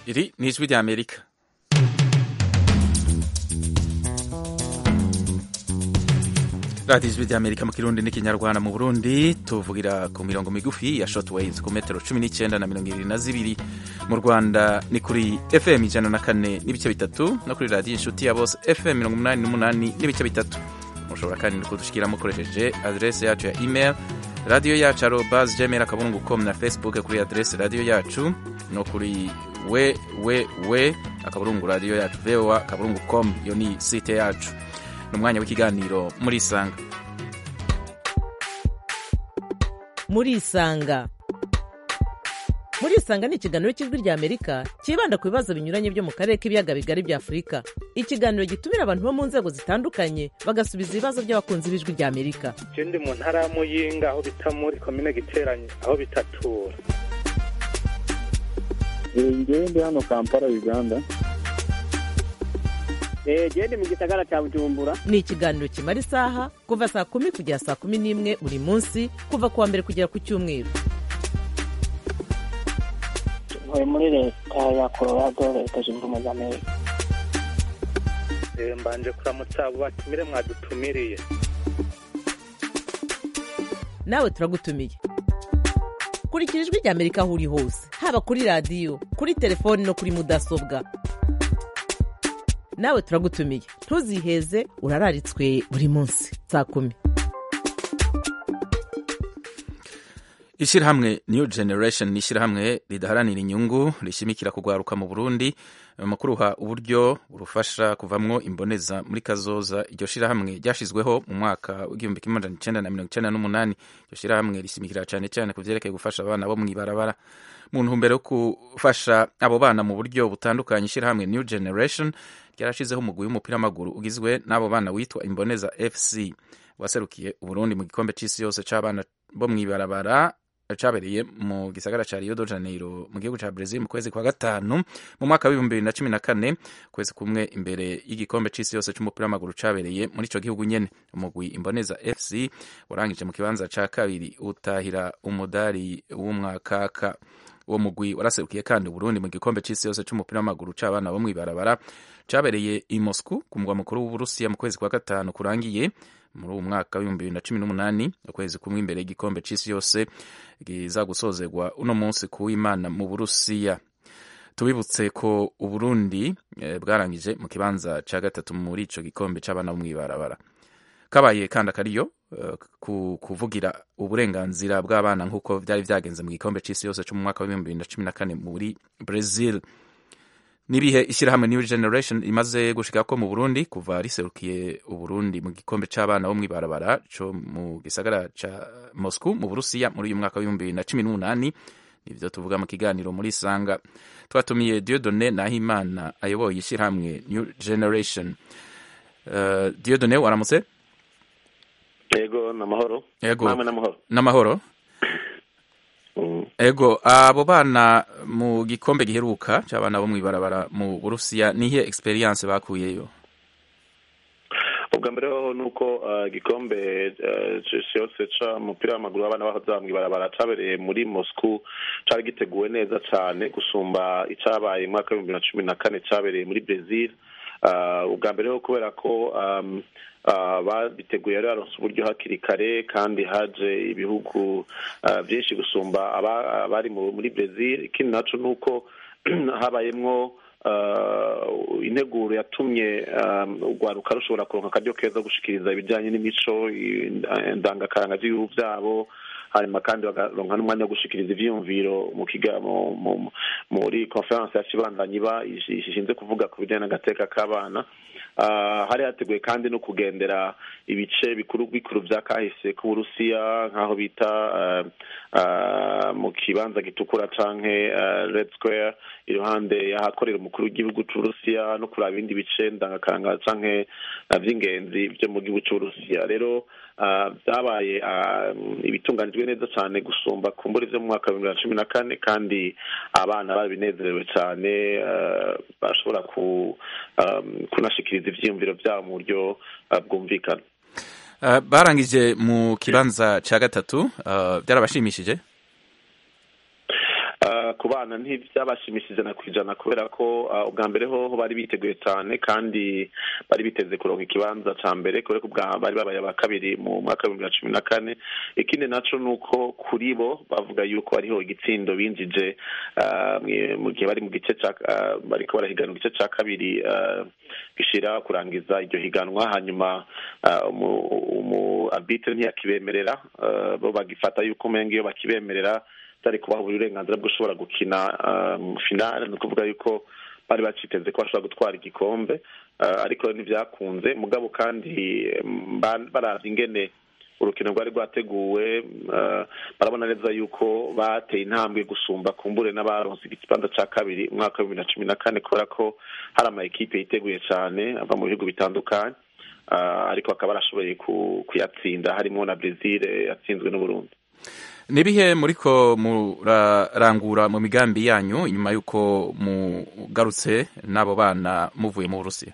Iri ni ijwi rya Amerika radiyo ijwi rya Amerika mu kirundi n'ikinyarwanda mu Burundi tuvugira ku mirongo migufi ya shortwaves ku metero cumi n'icyenda na mirongo irindwi na zibiri mu Rwanda ni kuri FM ijana na kane n'ibice bitatu no kuri radiyo inshuti ya bose FM mirongo umunani n'umunani n'ibice bitatu mushobora kandi no kudushikira mukoresheje adrese yacu ya email radiyo yacu arobas gmail akabungu com na facebook kuri adrese radiyo yacu no kuri we we we akaburungu radiyo yacu voa akaburungu com iyo ni site yacu ni umwanya w'ikiganiro muri isanga muri isanga muri isanga ni ikiganiro cy'ijwi rya amerika cyibanda ku bibazo binyuranye byo mu karere k'ibiyaga bigari bya afurika ikiganiro gitumira abantu bo mu nzego zitandukanye bagasubiza ibibazo by'abakunzi b'ijwi rya amerika je ndi mu ntara ya muyinga aho bita muri komine giteranye aho bitatura ngewe ndi hano kampala uganda gende mu gisagara cya bujumbura ni ikiganiro kimara isaha kuva saa kumi kugera saa kumi n'imwe buri munsi kuva ku wa mbere kugera ku cyumweru ntuye muri leta ya colorado leta zunze ubumwe za amerika Eh, mbanje kuramutsa abo batumire mwadutumiriye nawe turagutumiye kurikira ijwi rya amerika aho uri hose haba kuri radiyo kuri telefoni no kuri mudasobwa nawe turagutumiye ntuziheze urararitswe buri munsi saa kumi ishyirahamwe new generation ni ishyirahamwe ridaharanira inyungu rishimikira kugwaruka mu burundi mu kuruha uburyo burufasha kuvamwo imboneza muri kazoza iryo shyirahamwe ryashyizweho mu mwaka w'igihumbi kimwe magana icenda na mirongo icenda n'umunani iryo shyirahamwe rishimikira cyane cyane ku vyerekeye gufasha abana bo mw'ibarabara mu ntumbero yo gufasha abo bana mu buryo butandukanye ishyirahamwe new generation ryarashizeho umugwi w'umupira w'amaguru ugizwe n'abo bana witwa imboneza fc waserukiye uburundi mu gikombe c'isi yose c'abana bo mw'ibarabara cabereye mu gisagara ca Rio de Janeiro mu gihugu ca Brazil mu kwezi kwa gatanu mu mwaka w'ibihumbi bibiri na cumi na kane kwezi kumwe imbere y'igikombe c'isi yose c'umupira w'amaguru cabereye muri ico gihugu nyene umugwi Imboneza FC warangije mu kibanza ca kabiri utahira umudari w'umwakaka uwo mugwi waraserukiye kandi Burundi mu gikombe c'isi yose c'umupira w'amaguru c'abana bo mw'ibarabara cabereye i Moscow ku mugwa mukuru w'Uburusiya mu kwezi kwa gatanu kurangiye muri uwo mwaka w'ibihumbi bibiri na cumi n'umunani ukwezi kumwe imbere y'igikombe c'isi yose giza gusozerwa uno munsi ku w'imana mu burusiya tubibutse ko uburundi eh, bwarangije mu kibanza ca gatatu muri ico gikombe c'abana bo mw'ibarabara kabaye kandi akariyo uh, ku, kuvugira uburenganzira bw'abana nk'uko vyari vyagenze mu gikombe c'isi yose co mu mwaka w'ibihumbi bibiri na cumi na kane muri brazil nibihe ishyirahamwe new generation imaze gushika ko mu burundi kuva riserukiye uburundi mu gikombe c'abana bo mw'ibarabara co mu gisagara ca moscow mu burusiya muri uyu mwaka w'ibihumbi bibiri na cumi n'umunani nivyo tuvuga mu kiganiro muri sanga twatumiye diodone nahimana ayoboye ishyirahamwe new generation uh, diodone waramutse yego namahoro Yego. namwe namahoro n'amahoro Mm. ego abo bana mu gikombe giheruka c'abana bo mw'ibarabara mu burusiya nihe experience bakuyeyo ubwa mbere hoho ni uko uh, igikombe uh, c'isi yose c'umupira w'amaguru w'abana bahoza mw'ibarabara cabereye muri moscow cari giteguwe neza cane gusumba icabaye mu mwaka w'ibihumbi bibiri na cumi na kane cabereye muri brazil uh, ubwa mbere ho kubera ko um, uh, babiteguye rero baronse uburyo hakiri kare kandi haje ibihugu uh, vyinshi gusumba aba- abari mu- muri brazil ikindi naco ni uko habayemwo uh, integuro yatumye um, urwaruka rushobora kuronka akaryo keza gushikiriza ibijanye n'imico i- ndangakaranga z'ibihugu vyabo hanyuma kandi bakaronka n'umwanya wo gushikiriza ivyiyumviro mu kiga mu- mu- muri conference yacibandanyi iba ishi- ishinze kuvuga ku bijanye n'agateka k'abana Ah, hari hateguye kandi no kugendera ibice bikuru bikuru vya kahise k'uburusiya nk'aho bita ah, ah, mu kibanza gitukura canke ah, red square iruhande y'ahakorera umukuru w'igihugu c'uburusiya no kuraba ibindi bice ndangakaranga canke ah, vy'ingenzi vyo mu gihugu c'uburusiya rero ah, vyabaye ah, ibitunganijwe neza cane gusumba kumbura ivyo mu mwaka wa bibiri na cumi na kane kandi abana babinezerewe cane ah, bashobora ku um, kunashikiriza ivyiyumviro vyabo mu buryo uh, bwumvikana uh, barangije mu kibanza ca gatatu uh, byarabashimishije Uh, ku ku bana ntibyabashimishije na ku ijana kubera ko ah, ubwa mbere ho ho bari biteguye cyane kandi bari biteze kuronka ikibanza ca mbere kubera ko ubwa bari babaye aba kabiri mu mwaka w'ibihumbi bibiri na cumi na kane ikindi naco ni uko kuri bo bavuga yuko hariho igitsindo binjije ah, mwe- mu gihe bari mu gice ca ah, bariko barahiganwa igice ca kabiri ah, gishira kurangiza iryo higanwa hanyuma ah, umu- umu arbitre ntiyakibemerera ah, bo bagifata yuko umenga iyo bakibemerera byari kubaha uburenganzira bwo ushobora gukina ah, mu finale ni ukuvuga yuko bari baciteze ko bashobora gutwara igikombe ah, ariko ntibyakunze mugabo kandi mm, ba- baravye ingene urukino rwari rwateguwe ah, barabona neza yuko bateye intambwe gusumba kumbure n'abaronse ikibanza ca kabiri umwaka wa bibiri na cumi na kane kubera ko hari ama ekipe yiteguye cane ava mu bihugu bitandukanye ah, ariko bakaba barashoboye ku- kuyatsinda harimo na Brazil yatsinzwe n'Uburundi nibihe muriko murarangura mu migambi yanyu inyuma y'uko mugarutse n'abo bana muvuye mu burusiya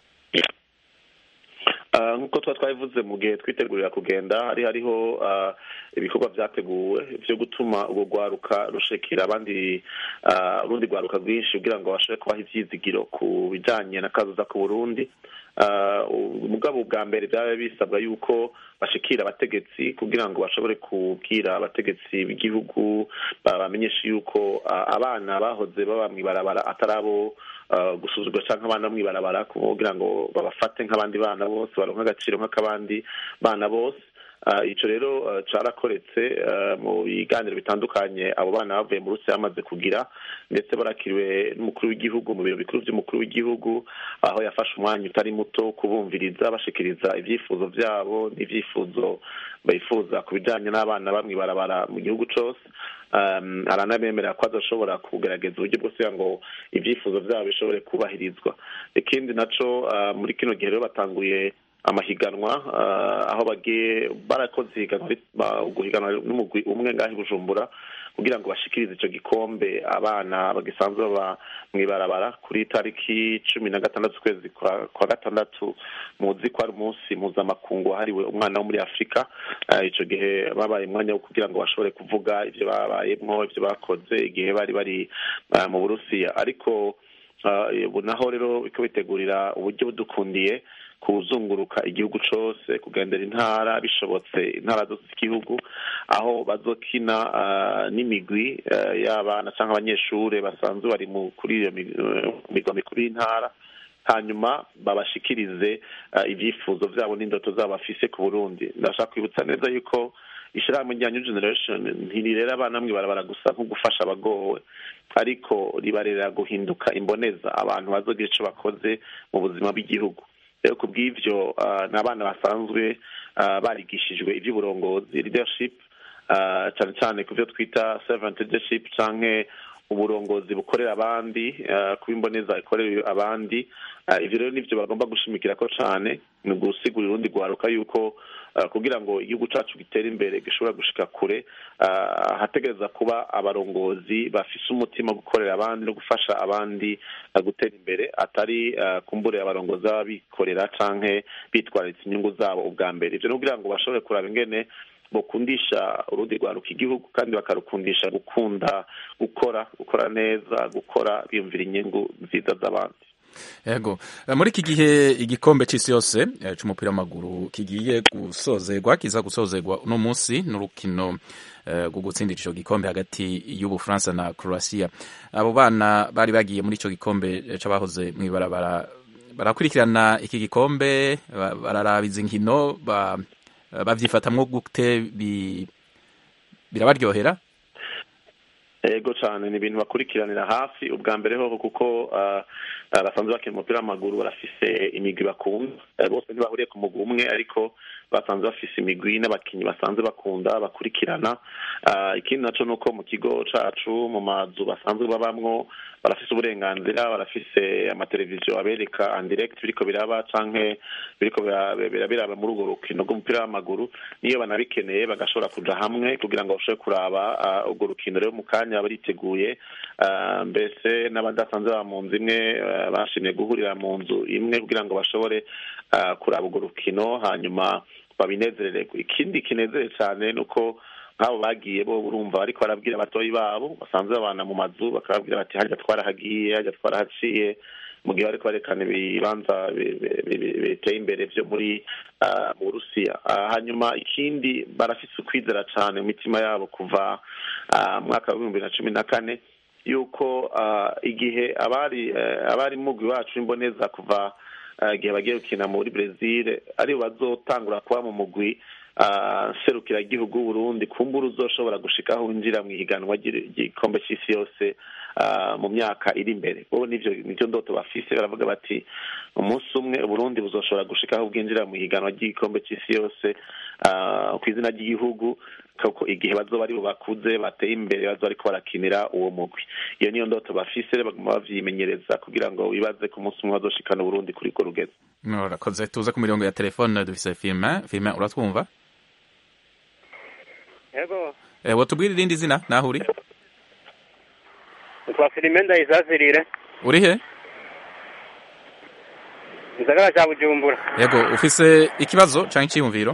Ah, nk'uko tuba twabivuze mu gihe twitegurira kugenda hari hariho ah, ibikorwa vyateguwe vyo gutuma urwo rwaruka rushikira abandi ah, urundi rwaruka rwinshi kugira ngo bashobore kubaha ivyizigiro ku bijanye na kazoza ku burundi Ah, umugabo bwa mbere byaba bisabwa yuko bashikira abategetsi kugira ngo bashobore kubwira abategetsi b'igihugu bamenyeshe yuko ah, abana bahoze baba mw'ibarabara atari abo ah, gusuzugura canke abana bo mw'ibarabara kugira ngo babafate nk'abandi bana bose baronke agaciro nk'akabandi bana bose Ah, ico rero ah, carakoretse ah, mu biganiro bitandukanye abo bana bavuye mu rusiya bamaze kugira ndetse barakiriwe n'umukuru w'igihugu mu biro bikuru vy'umukuru w'igihugu aho yafashe umwanya utari muto wo kubumviriza bashikiriza ivyifuzo vyabo n'ivyifuzo bifuza ku bijanye n'abana bamwe barabara mu gihugu cose um, aranabemerera ko azoshobora kugerageza uburyo bwose kugira ngo ivyifuzo vyabo bishobore kubahirizwa ikindi naco ah, muri kino gihe rero batanguye amahiganwa ah, aho bagiye barakoze ihiganwa ri- ba- guhiganwa n'umugwi umwe ngaho i bujumbura kugira ngo bashikirize ico gikombe abana bagisanzwe baba mw'ibarabara kuri tariki cumi na gatandatu ukwezi kwa, kwa gatandatu muzi ko ari umunsi mpuzamakungu wahariwe umwana wo muri afurika Ah, ico gihe babaye umwanya wo kugira ngo bashobore kuvuga ivyo babayemwo ivyo bakoze igihe bari bari ah, mu burusiya ariko ah, ubu naho rero biko bitegurira uburyo budukundiye kuzunguruka igihugu cose kugendera intara bishobotse intara zose z'igihugu aho bazokina ah, n'imigwi ah, y'abana canke abanyeshure basanzwe bari mu kuri iyo mi- eh, migwa mikuru y'intara hanyuma babashikirize ah, ivyifuzo vyabo n'indoto zabo bafise ku burundi ndashaka kwibutsa neza yuko ishirahamwe rya new generation ntirirera abana mwe barabara gusa nko gufasha abagowe ariko ribarera guhinduka imboneza abantu bazogira ico bakoze mu buzima bw'igihugu rero ku bw'ivyo ah, ni abana basanzwe ah, barigishijwe ivy'uburongozi leadership ah, cane cane ku vyo twita servant leadership canke uburongozi bukorera abandi ah, kuba imboneza ikorera abandi Ah, ivyo rero nivyo bagomba gushimikirako cane ni ugusigurira urundi rwaruka yuko ah, kugira ngo igihugu cacu gitere imbere gishobora gushika kure ah, hategereza kuba abarongozi bafise umutima wo gukorera abandi no gufasha abandi ah, gutera imbere atari ah, kumbure abarongozi baba bikorera canke bitwararitse inyungu zabo ubwa mbere ivyo ni kugira ngo bashobore kuraba ingene bokundisha urundi rwaruka igihugu kandi bakarukundisha gukunda gukora gukora neza gukora biyumvira inyungu nziza z'abandi yego Eh, muri iki gihe igikombe c'isi yose eh, c'umupira w'amaguru kigiye gusozerwa kiza gusozerwa uno munsi n'urukino eh, rwo gutsindira ico gikombe hagati y'ubufaransa na croatia abo bana bari bagiye muri ico gikombe eh, c'abahoze mw'ibarabara barakurikirana iki gikombe ba- bararaba izi nkino ba- bavyifatamwo gute bi- birabaryohera ego cyane ni ibintu bakurikiranira hafi ubwa mbere hoho kuko ah, ah, basanzwe bakina umupira w'amaguru barafise imigwi bakunda Eh, bose ntibahuriye ku mugwi umwe ariko basanzwe bafise imigwi n'abakinnyi basanzwe bakunda bakurikirana Ah, ikindi naco ni uko mu kigo cacu mu mazu basanzwe babamwo barafise uburenganzira barafise amateleviziyo abereka en direct biriko biraba canke biriko bira- bira- biraba muri urwo rukino rw'umupira w'amaguru niyo banabikeneye bagashobora kuja hamwe kugira ngo bashobore kuraba ah, urwo rukino rero mu kanya bariteguye Ah, mbese n'abadasanzwe baba mu nzu imwe ah, bashimye guhurira mu nzu imwe kugira ngo bashobore ah, kuraba urwo rukino hanyuma babinezerererwe ikindi kinezere cyane ni uko nk'abo bagiye bo urumva bariko barabwira abatoyi babo basanzwe babana mu mazu bakababwira bati harya twarahagiye harya twarahaciye mu gihe bariko barekana ibibanza bi- bi- bi- biteye imbere vyo muri ah, mu burusiya Ah, hanyuma ikindi barafise ukwizera cane mu mitima yabo kuva ah, mu mwaka w'ibihumbi bibiri na cumi na kane yuko ah, igihe abari eh, abari mugwi wacu imboneza kuva ah, igihe bagiye gukina muri brezil aribo bazotangura kuba mu mugwi ah, serukira igihugu w'uburundi kumbura uzoshobora gushikaho winjira mu ihiganwa ry'i- ry'igikombe c'isi yose ah, mu myaka iri imbere bo nivyo nivyo ndoto bafise baravuga bati umunsi umwe uburundi buzoshobora gushikaho bwinjira mu ihiganwa ry'igikombe c'isi yose ah, ku izina ry'igihugu kuko igihe bazoba ari bo bakuze bateye imbere bazoba ariko barakinira uwo mugwi iyo niyo ndoto bafise baguma bavyimenyereza kugira ngo wibaze ku munsi umwe bazoshikana uburundi kuri urwo rugeze murakoze tuze ku mirongo ya telefone dufise filime filime uratwumva yego Eh, wotubwira irindi zina naho uri twa filime ndayisasirire uri he gisagara cya bujumbura yego ufise ikibazo canke iciyumviro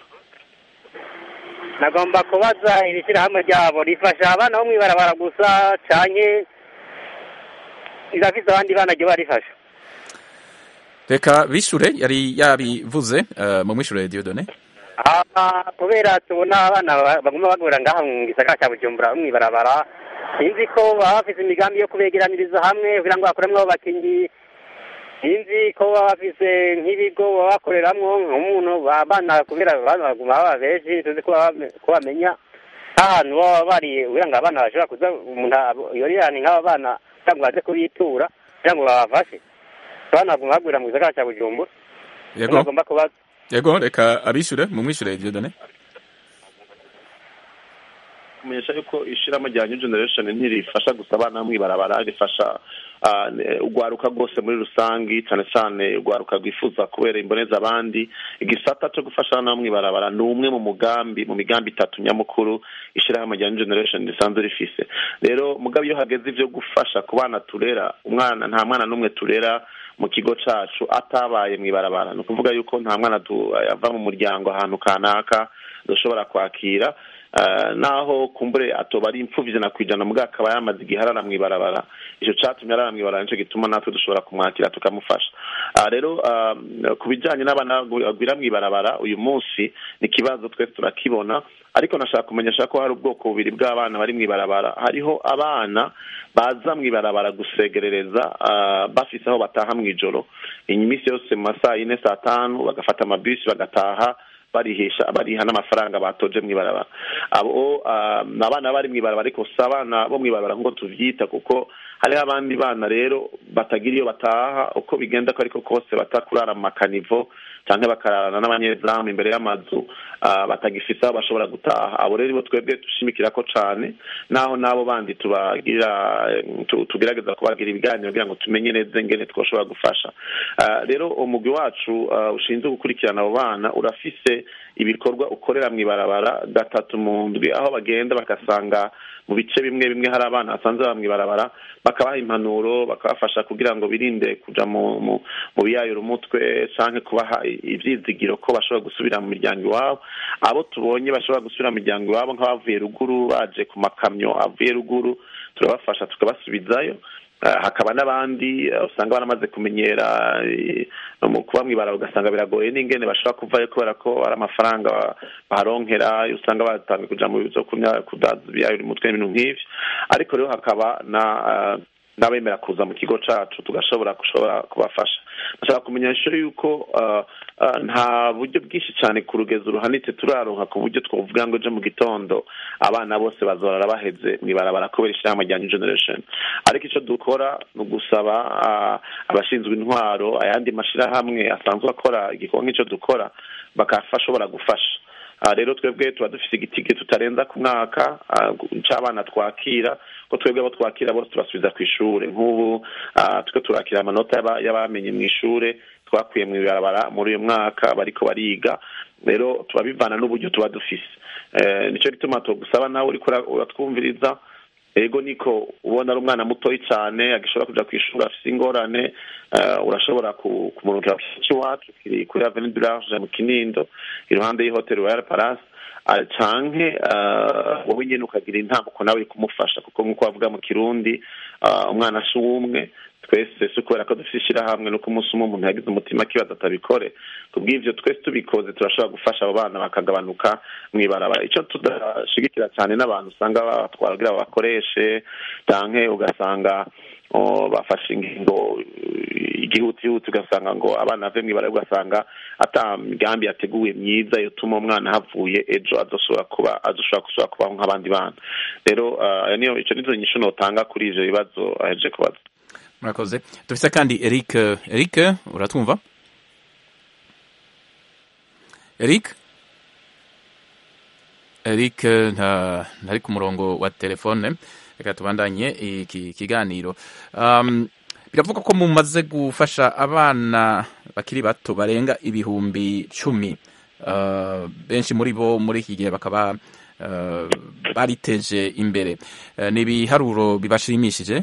nagomba kubaza iri shyirahamwe ryabo rifasha abana bo mw'ibarabara gusa canke rirafise abandi bana ryo barifasha reka bishure yari yabivuze eh, mu mwishure Dieudonné aha kubera tubona abana ba- baguma bagura ngaha mu gisagara cya bujumbura bo mw'ibarabara sinzi ko baba bafise imigambi yo kubegeraniriza hamwe kugira ngo bakuremwo abakinyi sinzi ko baba bafise nk'ibigo baba bakoreramwo nk'umuntu abana kubera abana baguma baba benshi tuzi ko baba- ko bamenya nk'ahantu baba bari kugira ngo abana bashobora kuza umuntu abo- yorirane nk'aba bana kugira ngo baze kubitura kugira ngo babafashe abana baguma bagurira mu gisagara cya bujumbura yego bagomba kubaza yego reka abishure mu mwishure Dieudonné kumenyesha yuko ishirahamwe rya new generation ntirifasha gusa abana bo mw'ibarabara rifasha ah, ne- urwaruka rwose muri rusangi cyane cyane urwaruka rwifuza kubera imboneza abandi igisata cyo gufasha abana bo mw'ibarabara ni umwe mu mugambi mu migambi itatu nyamukuru ishirahamwe rya new generation risanzwe rifise rero mugabo iyo hageze ivyo gufasha ku bana turera umwana nta mwana n'umwe turera mu kigo cacu atabaye mw'ibarabara ni ukuvuga yuko nta mwana du- ava mu muryango ahantu kanaka dushobora kwakira Eh, naho kumbure atoba ari impfuvyi ijana kwijana mugabo akaba yamaze igihe arara mw'ibarabara ico catumye arara mw'ibarabara nico gituma natwe dushobora kumwakira tukamufasha Ah, rero ah, ku bijanye n'abana bagwira mw'ibarabara uyu munsi ni ikibazo twese turakibona ariko nashaka kumenyesha ko hari ubwoko bubiri bw'abana bari mw'ibarabara hariho abana baza mw'ibarabara gusegerereza ah, bafise aho bataha mw'ijoro iminsi yose mu masaha yine saa tanu bagafata amabisi bagataha barihisha bariha n'amafaranga batoje mw'ibarabara abo ah, ni abana bari mw'ibarabara ariko si abana bo mw'ibarabara nk'uko tuvyita kuko hariho abandi bana rero batagira iyo bataha uko bigenda ko ariko kose batakurara mu makanivo canke bakararana n'abanyezamu imbere y'amazu ah, batagifise aho bashobora gutaha abo rero nibo twebwe dushimikirako cane naho n'abo bandi tubagira eh, tu- tugerageza kubagira ibiganiro kugira ngo tumenye neza ingene twoshobora gufasha Ah, rero umugwi wacu ah, ushinzwe gukurikirana abo bana urafise ibikorwa ukorera mw'ibarabara gatatu mu ndwi aho bagenda bagasanga mu bice bimwe bimwe hari abana basanzwe baba mw'ibarabara bakabaha impanuro bakabafasha kugira ngo birinde kuja mu mu mu biyayura umutwe canke kubaha i- ivyizigiro ko bashobora gusubira mu miryango iwabo abo tubonye bashobora gusubira mu miryango iwabo nk'abavuye ruguru baje ku makamyo avuye ruguru turabafasha tukabasubizayo Eh, hakaba n'abandi eh, usanga baramaze kumenyera eh, mu kuba mw'ibarabara ugasanga biragoye n'ingene bashobora kuvayo kubera ko ari amafaranga ba- baharonkera usanga batangiye kuja mu bizo kunya kudaza ibiyayura umutwe n'ibintu nk'ivyo ariko rero hakaba na eh, n'abemera kuza mu kigo cacu tugashobora gushobora kubafasha ndashaka kumenyesha yuko uh, uh, nta buryo bwinshi cyane ku rugezo ruhanitse turaronka ku buryo twovuga ngo ejo mu gitondo abana bose bazorara baheze mw'ibarabara kubera ishyirahamwe rya new generation ariko icyo dukora ni ugusaba uh, abashinzwe intwaro ayandi mashirahamwe asanzwe akora igikorwa nk'icyo dukora bakashobora gufasha Ah, rero twebwe tuba dufise igitige tutarenza ku mwaka ah, c'abana twakira ko twebwe abo twakira bose tubasubiza ku ishure nk'ubu ah, turiko turakira amanota y'aba- y'abamenye mu ishure twakuye mu ibarabara muri uyu mwaka bariko bariga rero tuba bivana n'uburyo tuba dufise Eh, nico gituma tugusaba nawe uriko ura- uratwumviriza ego niko ubona ari umwana mutoyi cyane agishobora kuja kw'ishuri afise ingorane eh, urashobora ku- kumurungika ku kigo iwacu kiri kuri avenue du large mu kinindo iruhande y'ihoteli royal palace ah, canke ah, wowe nyene ukagira intambuko nawe uri kumufasha kuko nk'uko bavuga mu kirundi ah, umwana si uwumwe twese si kubera ko dufite ishyirahamwe nuko umunsi umwe umuntu yagize umutima akibaza atabikore kubw'ivyo twese tubikoze turashobora gufasha abo bana bakagabanuka mw'ibarabara ico tudashigikira cyane n'abantu usanga batwara kugira babakoreshe canke ugasanga oh, bafashe ingingo eh, igihutihuti ugasanga ngo abana bave mw'ibarabara ugasanga ata migambi yateguwe myiza yotuma umwana havuye ejo azoshobora kuba azoshobora gusubira kubaho nk'abandi bana rero ah, niyo ico nizo nyishu notanga kuri ivyo bibazo aheje kubaza murakoze dufise kandi eric eric uratwumva eric eric nta ntari ku murongo wa telefone reka tubandanye iki kiganiro um, biravugwa ko mumaze gufasha abana bakiri bato barenga ibihumbi cumi uh, benshi muri bo muri iki gihe bakaba uh, bariteje imbere uh, ni ibiharuro bibashimishije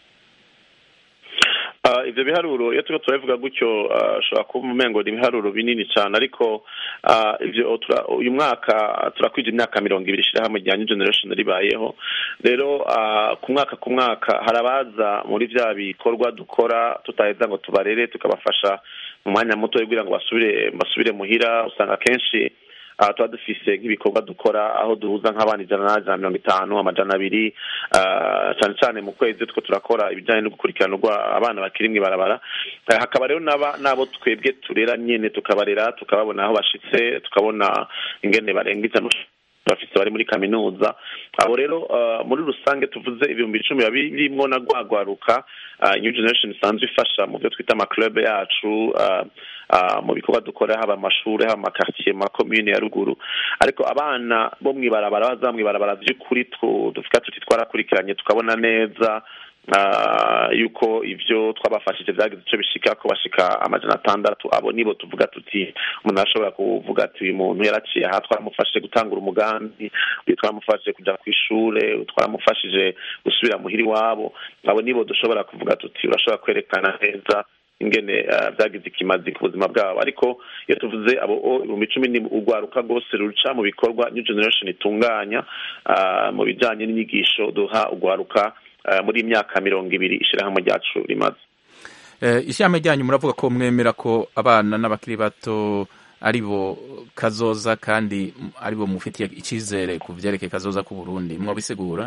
Ah, ivyo biharuro iyo turiko turabivuga gutyo ah, ashobora kuba umengo ni ibiharuro binini cyane ariko ah, ivyo tura- uyu mwaka turakwije imyaka mirongo ibiri ishirahamwe rya new generation ribayeho rero ah, ku mwaka ku mwaka hari abaza muri vya bikorwa dukora tutaheza ngo tubarere tukabafasha mu mwanya muto kugira ngo basubire basubire muhira usanga kenshi aha tuba dufise nk'ibikorwa dukora aho duhuza nk'abana ijana n'ijana na mirongo itanu amajana abiri ah, cyane cyane mu kwezi two turakora ibijyanye no gukurikirana urwa- abana bakiri mw'ibarabara Eh, hakaba rero n'aba- n'abo twebwe turera nyene tukabarera tukababona aho bashitse tukabona ingene barenga ijana bafise bari muri kaminuza abo rero ah, muri rusange tuvuze ibihumbi icumi biba birimwo na rwagwaruka ah, new generation isanzwe ifasha mu byo twita amaclub yacu ah, ah, mu bikorwa dukora haba amashuri haba amakartier mu makomune ya ruguru ariko abana bo mw'ibarabara baza mw'ibarabara vy'ukuri tu- dufika tuti twarakurikiranye tukabona neza ah, yuko ivyo twabafashije vyagize ico bishika ko bashika amajana atandatu abo nibo tuvuga tuti umuntu arashobora kuvuga ati uyu muntu yaraciye aha twaramufashije gutangura umugambi uyu twaramufashije kuja kw'ishure uyu twaramufashije gusubira muhira iwabo abo nibo dushobora kuvuga tuti urashobora kwerekana neza ingene uh, vyagize ikimazi ku buzima bwabo ariko iyo tuvuze abo o ibihumbi icumi ni urwaruka rwose ruca mu bikorwa new generation itunganya uh, mu bijanye n'inyigisho duha urwaruka uh, muri iyi myaka mirongo ibiri ishirahamwe ryacu rimaze Eh, ishami ryanyu muravuga ko mwemera ko abana n'abakiri bato ari bo kazoza kandi ari bo mufitiye icyizere ku vyerekeye kazoza k'u Burundi mwabisigura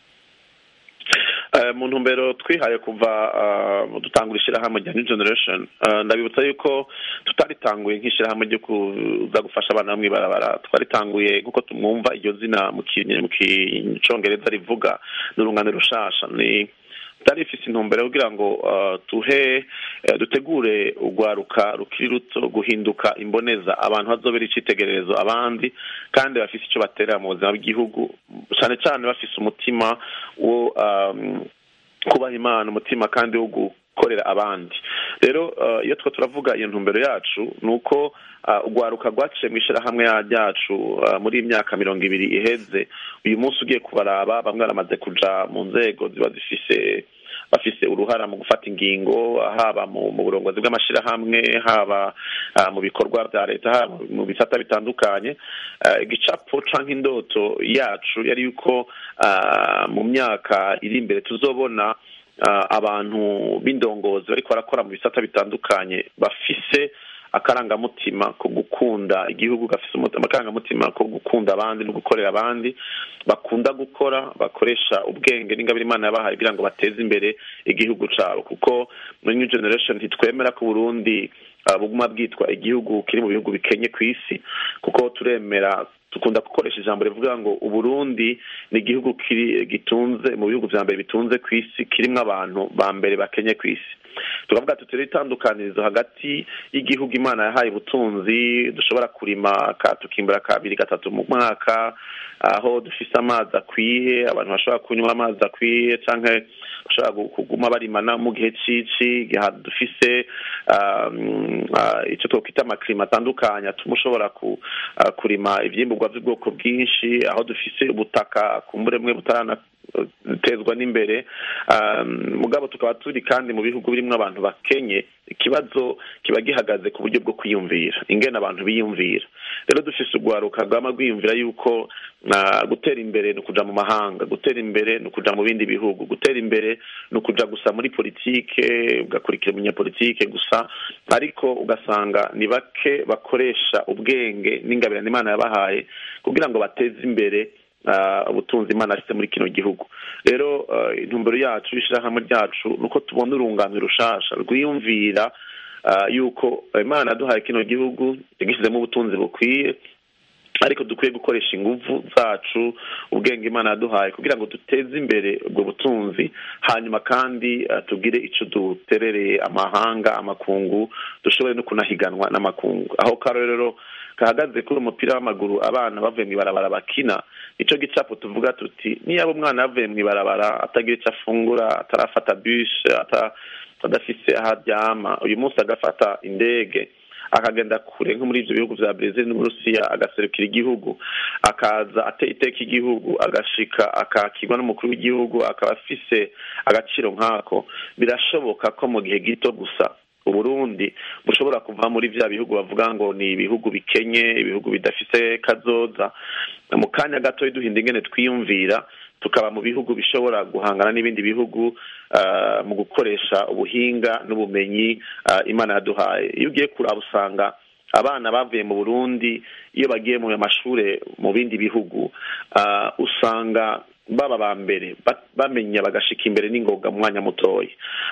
Eh, mu ntumbero twihaye kuva uh, dutangura ishirahamwe rya new generation uh, ndabibutsa yuko tutaritanguye nk'ishirahamwe ryo kuza gufasha abana bo mw'ibarabara twaritanguye nk'uko tumwumva iryo zina mu ki- mu kicongereza rivuga ni urungano rushasha ni tutari ifise intumbero kugira ngo uh, tuhe eh, dutegure urwaruka rukiri ruto guhinduka imboneza abantu bazobera icitegererezo abandi kandi bafise ico baterera mu buzima bw'igihugu cane cane bafise umutima wo um, kubaha imana umutima kandi wo gukorera abandi rero uh, iyo two turavuga iyo ntumbero yacu ni uko uh, urwaruka rwaciye mu ishirahamwe ya- ryacu uh, muri iyi myaka mirongo ibiri iheze uyu munsi ugiye kubaraba bamwe baramaze kuja mu nzego ziba zifise bafise uruhara mu gufata ingingo haba mu mu burongozi bw'amashirahamwe haba ah, mu bikorwa vya leta haba mu bisata bitandukanye Ah, igicapo canke indoto yacu yari yuko ah, mu myaka iri imbere tuzobona ah, abantu b'indongozi bariko barakora mu bisata bitandukanye bafise akarangamutima ko gukunda igihugu gafise umuti- akarangamutima ko gukunda abandi no gukorera abandi bakunda gukora bakoresha ubwenge n'ingabire imana yabahaye kugira ngo bateze imbere igihugu cabo kuko muri new generation ntitwemera ko Burundi ah, buguma bwitwa igihugu kiri mu bihugu bikenye ku isi kuko turemera dukunda gukoresha ijambo rivuga ngo uburundi ni igihugu kiri gitunze mu bihugu vya mbere bitunze ku isi kirimwo abantu ba mbere bakenye ku isi tukavuga tuti rero itandukanirizo hagati y'igihugu imana yahaye ubutunzi dushobora kurima ka tukimbura kabiri gatatu mu mwaka aho dufise amazi akwiye abantu bashobora kunywa amazi akwiye canke bashobora gu- kuguma barimana mu gihe cici igihe dufise um, uh, ico twokwita amaklima atandukanye atuma ushobora ku, uh, kurima ivyimburwa vy'ubwoko bwinshi aho dufise ubutaka kumbure bumwe butarana dutezwa n'imbere mugabo tukaba turi kandi mu bihugu birimo abantu bakenye ikibazo kiba gihagaze ku buryo bwo kwiyumvira ingene abantu biyumvira rero dufise urwaruka rwama rwiyumvira yuko gutera imbere ni ukuja mu mahanga gutera imbere ni ukuja mu bindi bihugu gutera imbere ni ukuja gusa muri politike ugakurikira umunyapolitike gusa ariko ugasanga ni bake bakoresha ubwenge n'ingabirano imana yabahaye kugira ngo bateze imbere ubutunzi imana afite muri kino gihugu rero intumbero yacu y'ishyirahamwe ryacu ni uko tubona urunganwe rushasha rwiyumvira yuko imana yaduhaye kino gihugu yagishyizemo ubutunzi bukwiye ariko dukwiye gukoresha ingufu zacu ubwenge imana yaduhaye kugira ngo duteze imbere ubwo butunzi hanyuma kandi tugire icyo duterereye amahanga amakungu dushobore no kunahiganwa n'amakungu aho karorero kahagaze kuri umupira w'amaguru abana bavuye mu ibarabara bakina icyo gicapo tuvuga tuti niyaba umwana yavuye mu ibarabara atagira icyo afungura atarafata bisi adafise aho aryama uyu munsi agafata indege akagenda kure nko muri ibyo bihugu bya brezil n'uburusiya agaserukira igihugu akaza ateye iteka igihugu agashika akakirwa n'umukuru w'igihugu akaba afise agaciro nk'ako birashoboka ko mu gihe gito gusa uburundi bushobora kuva muri bya bihugu bavuga ngo ni ibihugu bikenye ibihugu bidafise kazoza mu kanya gato duhinda ingene twiyumvira tukaba mu bihugu bishobora guhangana n'ibindi bihugu mu gukoresha ubuhinga n'ubumenyi imana yaduhaye iyo ugiye kuraba usanga abana bavuye mu burundi iyo bagiye mu mashuri mu bindi bihugu usanga baba ba mbere bamenya bagashika imbere n'ingoga mu mwanya mutoya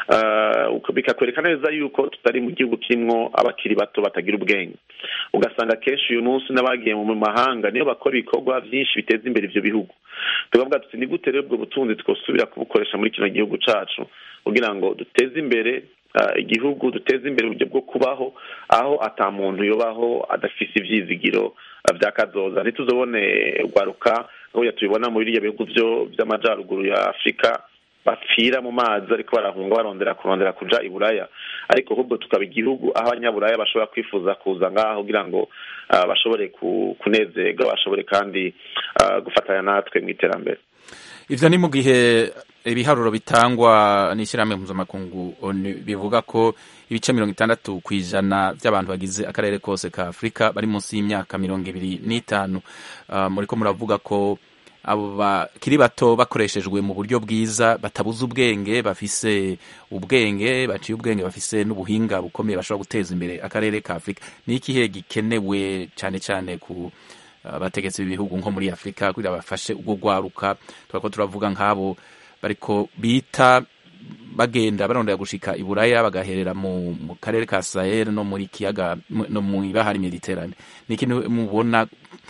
bikakwereka neza yuko tutari mu gihugu kirimo abakiri bato batagira ubwenge ugasanga kenshi uyu munsi n'abagiye mu mahanga niyo bakora ibikorwa byinshi biteza imbere ibyo bihugu tukavuga tuti ni gute rero ubwo butunzi twosubira kubukoresha muri kino gihugu cyacu kugira ngo duteze imbere igihugu duteze imbere uburyo bwo kubaho aho ata muntu yubaho adafise ibyizigiro bya kazoza ntituzobone rwaruka nk'uburyo tubibona muri biriya bihugu byo by'amajyaruguru ya afurika bapfira mu mazi ariko barahunga barondera kurondera kuja i buraya ariko ahubwo tukaba igihugu aho abanyaburaya bashobora kwifuza kuza ngaho kugira ngo bashobore kunezerwa bashobore kandi gufatanya natwe mu iterambere ivyo ni mu gihe ibiharuro bitangwa n'ishyirahamwe mpuzamakungu bivuga ko ibice mirongo itandatu ku ijana by'abantu bagize akarere kose ka afurika bari munsi y'imyaka mirongo ibiri n'itanu muriko muravuga ko abo bakiri bato bakoreshejwe mu buryo bwiza batabuze ubwenge bafise ubwenge baciye ubwenge bafise n'ubuhinga bukomeye bashobora guteza imbere akarere ka afurika ni ikihe gikenewe cyane cyane ku abategetsi b'ibihugu nko muri afurika kugira bafashe ubwo rwaruka turako turavuga nk'abo bariko bita bagenda barondera gushika i buraya bagaherera mu, mu karere ka sahel no muri kiyaga no mu ibahari mediterane ni ikintu mubona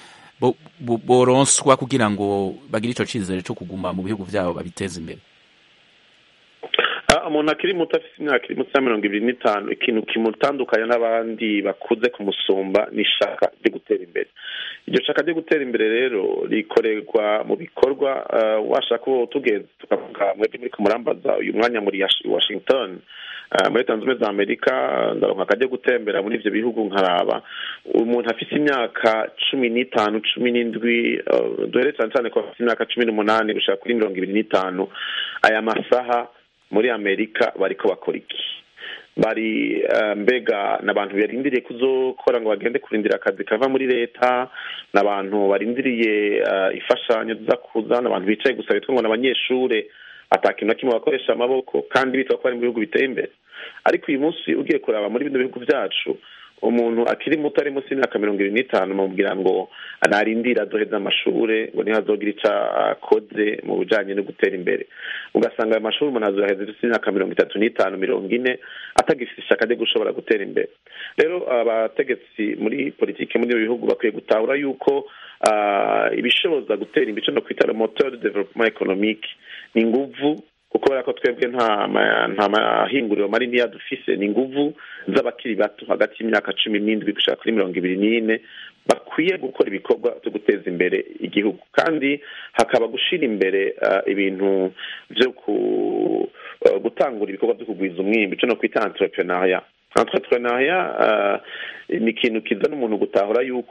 boronswa kugira ngo bagire ico cizere co kuguma mu bihugu vyabo babiteze imbere umuntu akiri muto afite imyaka iri munsi ya mirongo ibiri n'itanu ikintu kimutandukanya n'abandi bakuze kumusumba ni ishaka ryo gutera imbere iryo shaka ryo gutera imbere rero rikorerwa mu bikorwa washaka uwo tugeze tukavuga mwebwe muri kumurambaza uyu mwanya muri washington muri leta zunze ubumwe za amerika ndaronka akajya gutembera muri ibyo bihugu nkaraba umuntu afite imyaka cumi n'itanu cumi n'indwi duhere cyane cyane ko afite imyaka cumi n'umunani gushaka kuri mirongo ibiri n'itanu aya masaha muri amerika bariko bakora iki bari mbega ni abantu barindiriye kuzokora ngo bagende kurindira akazi kava muri leta ni abantu barindiriye imfashanyo ziza kuza ni abantu bicaye gusa bitwa ngo ni abanyeshure atakintu na kimwe bakoresha amaboko kandi bitwa ko bari mu bihugu biteye imbere ariko uyu munsi ugiye kuraba muri bino bihugu byacu umuntu akiri muto ari munsi y'imyaka mirongo irindwi n'itanu mubwira ngo narindira azoheza amashure ngo niho azogira ico akoze mu bijanye no gutera imbere ugasanga ayo mashuri umuntu azoheza ifise imyaka mirongo itatu n'itanu mirongo ine atagifise ishaka ryo gushobora gutera imbere rero abategetsi muri politike muri ibi bihugu bakwiye gutahura yuko ibishoboza gutera imbere no kwita moteur de développement économique ni inguvu kuko kubera ko twebwe nta nta mahinguriro manini dufise ni inguvu z'abakiri bato hagati y'imyaka cumi n'indwi gushaka kuri mirongo ibiri n'ine bakwiye gukora ibikorwa byo guteza imbere igihugu kandi hakaba gushyira imbere ibintu byo gutangura ibikorwa byo kugwiza umwimbi cyo no kwita entrepreneuria entrepreneuria ni ikintu kizana umuntu gutahura yuko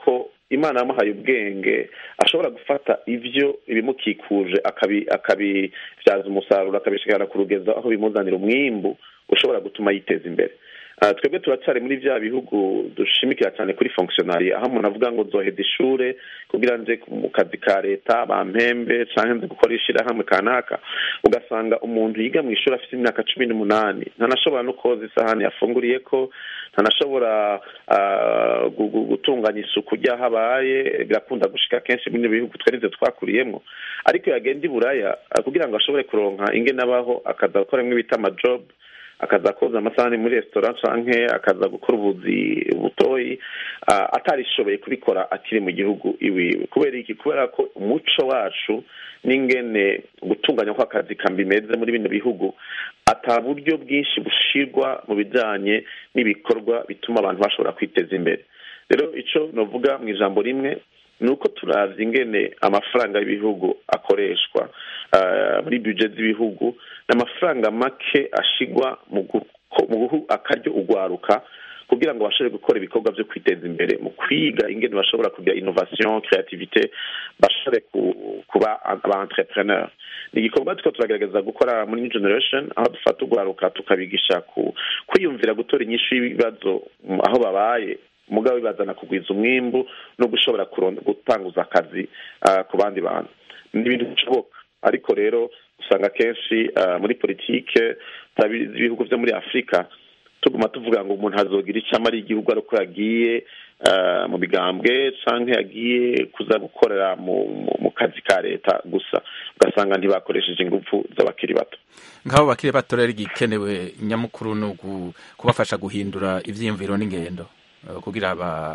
imana yamuhaye ubwenge ashobora gufata ibyo ibimukikuje akabibyaza umusaruro akabishikana ku rugezo aho bimuzanira umwimbu ushobora gutuma yiteza imbere twebwe turacyari muri bya bihugu dushimikira cyane kuri fonkisiyonari aho umuntu avuga ngo nzoheza ishure kugira nje mu kazi ka leta bampembe cyangwa nze gukora ishyirahamwe kanaka ugasanga umuntu yiga mu ishuri afite imyaka cumi n'umunani ntanashobora no koza isahani yafunguriye ko ntanashobora gutunganya isuku ry'aho abaye birakunda gushika kenshi muri bihugu twarize twakuriyemo ariko yagenda i buraya kugira ngo ashobore kuronka ingene abaho akaza gukoramo ibita amajobu akaza koza amasahani muri resitora canke akaza gukora ubuzi butoyi atarishoboye kubikora akiri mu gihugu iwiwe kubera iki kubera ko umuco wacu n'ingene gutunganya kw'akazi kambimeze muri bino bihugu ata buryo bwinshi bushirwa mu bijanye n'ibikorwa bituma abantu bashobora kwiteza imbere rero ico novuga mu ijambo rimwe ni uko turavye ingene amafaranga y'ibihugu akoreshwa muri budget z'ibihugu n'amafaranga make ashigwa mu guha akaryo ugwaruka kugira ngo bashobore gukora ibikorwa byo kwiteza imbere mu kwiga ingene bashobora kugira innovation creativite bashobore kuba aba entrepreneur ni igikorwa turiko turagerageza gukora muri new generation aho dufata ugwaruka tukabigisha ku kwiyumvira gutora inyishu y'ibibazo aho babaye mugabo bibazana kugwiza umwimbu no gushobora gutanguza akazi ku bandi bantu ni ibintu bishoboka ariko rero usanga kenshi muri politike z'ibihugu byo muri afurika tuguma tuvuga ngo umuntu azogira icyo amara igihugu ari uko yagiye mu bigambwe cyangwa yagiye kuza gukorera mu kazi ka leta gusa ugasanga ntibakoresheje ingufu z'abakiri bato nk'abo bakiri bato rero igikenewe nyamukuru ni kubafasha guhindura ibyiyumviro n'ingendo kugira aba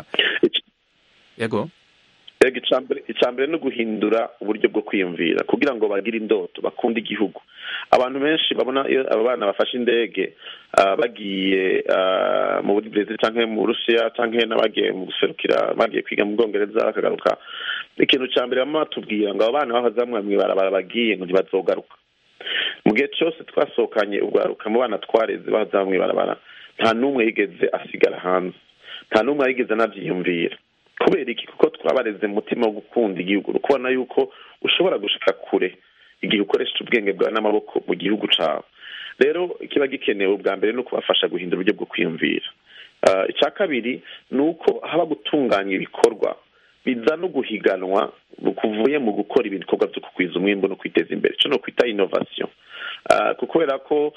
yego icya mbere ni uguhindura uburyo bwo kwiyumvira kugira ngo bagire indoto bakunde igihugu abantu benshi babona iyo aba bana bafashe indege bagiye mu burezi cyangwa mu burusiya cyangwa n'abagiye mu guserukira bagiye kwiga mu bwongereza bakagaruka ikintu cya mbere baba batubwira ngo abo bana bahazamwe mu ibarabara bagiye ngo ntibazogaruka mu gihe cyose twasohokanye ubwaruka mu bana twareze bahazamwe mu ibarabara nta n'umwe yigeze asigara hanze nta n'umwe yigeze anabyiyumvira kubera iki kuko twabareze mu mutima wo gukunda igihugu uri kubona yuko ushobora gushika kure igihe ukoresha ubwenge bwawe n'amaboko mu gihugu cyawe rero ikiba gikenewe ubwa mbere ni ukubafasha guhindura uburyo bwo kwiyumvira icya kabiri ni uko haba gutunganya ibikorwa biza no guhiganwa kuvuye mu gukora ibikorwa byo kugwiza umwimbo no kwiteza imbere icyo ni ukwita inovasiyo kubera ko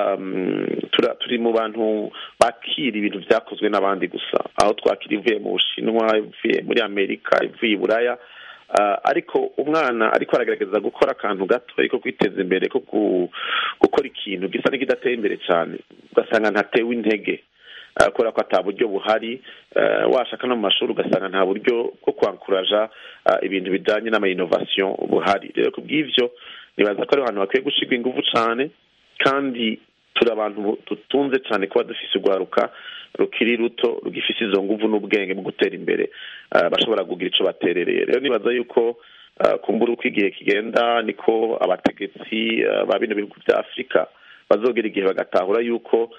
turi mu bantu bakira ibintu byakozwe n'abandi gusa aho twakira ivuye mu bushinwa ivuye muri amerika ivuye i buraya ariko umwana ariko aragaragaza gukora akantu gato ariko kwiteza imbere ko gukora ikintu gisa n'ikidateye imbere cyane ugasanga ntatewe intege kubera ko ata buryo buhari washaka no mu mashuri ugasanga nta buryo bwo kwankuraja ibintu bijyanye n'amayinovasiyo buhari rero ku bw'ibyo nibaza ko ari ahantu hakwiye gushyirwa ingufu cyane kandi turi abantu dutunze cyane kuba dufise urwaruka rukiri ruto rugifise izo nguvu n'ubwenge mu gutera imbere bashobora kugira icyo baterereye rero nibaza yuko kumbura uko igihe kigenda niko abategetsi ba bino bihugu bya afurika bazogera igihe bagatahura yuko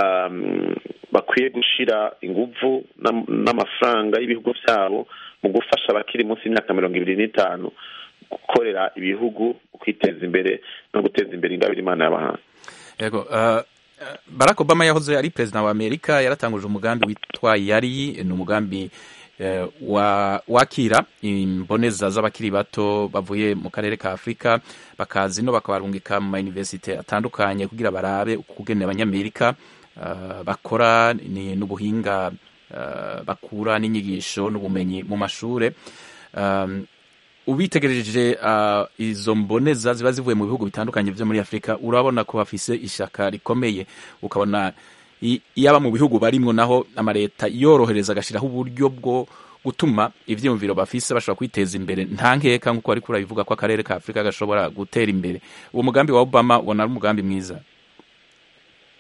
bakwiye gushyira ingufu n'amafaranga y'ibihugu byabo mu gufasha abakiri munsi y'imyaka mirongo ibiri n'itanu gukorera ibihugu kwiteza imbere no guteza imbere ingabire imana y'abahanga yego barack obama yahoze ari perezida wa amerika yaratanguje umugambi witwa yari ni umugambi wakira imboneza z'abakiri bato bavuye mu karere ka afurika bakaza ino bakabarungika mu mayuniverisite atandukanye kugira barabe ukugene abanyamerika bakora n'ubuhinga bakura n'inyigisho n'ubumenyi mu mashuri ubitegereje izo mboneza ziba zivuye mu bihugu bitandukanye byo muri afurika urabona ko bafise ishyaka rikomeye ukabona yaba mu bihugu barimwo naho amaleta yorohereza agashyiraho uburyo bwo gutuma ibyiyumviro bafise bashobora kwiteza imbere nta nkeka nk'uko ariko urabivuga ko akarere ka afurika gashobora gutera imbere uwo mugambi wa obama ubona ari umugambi mwiza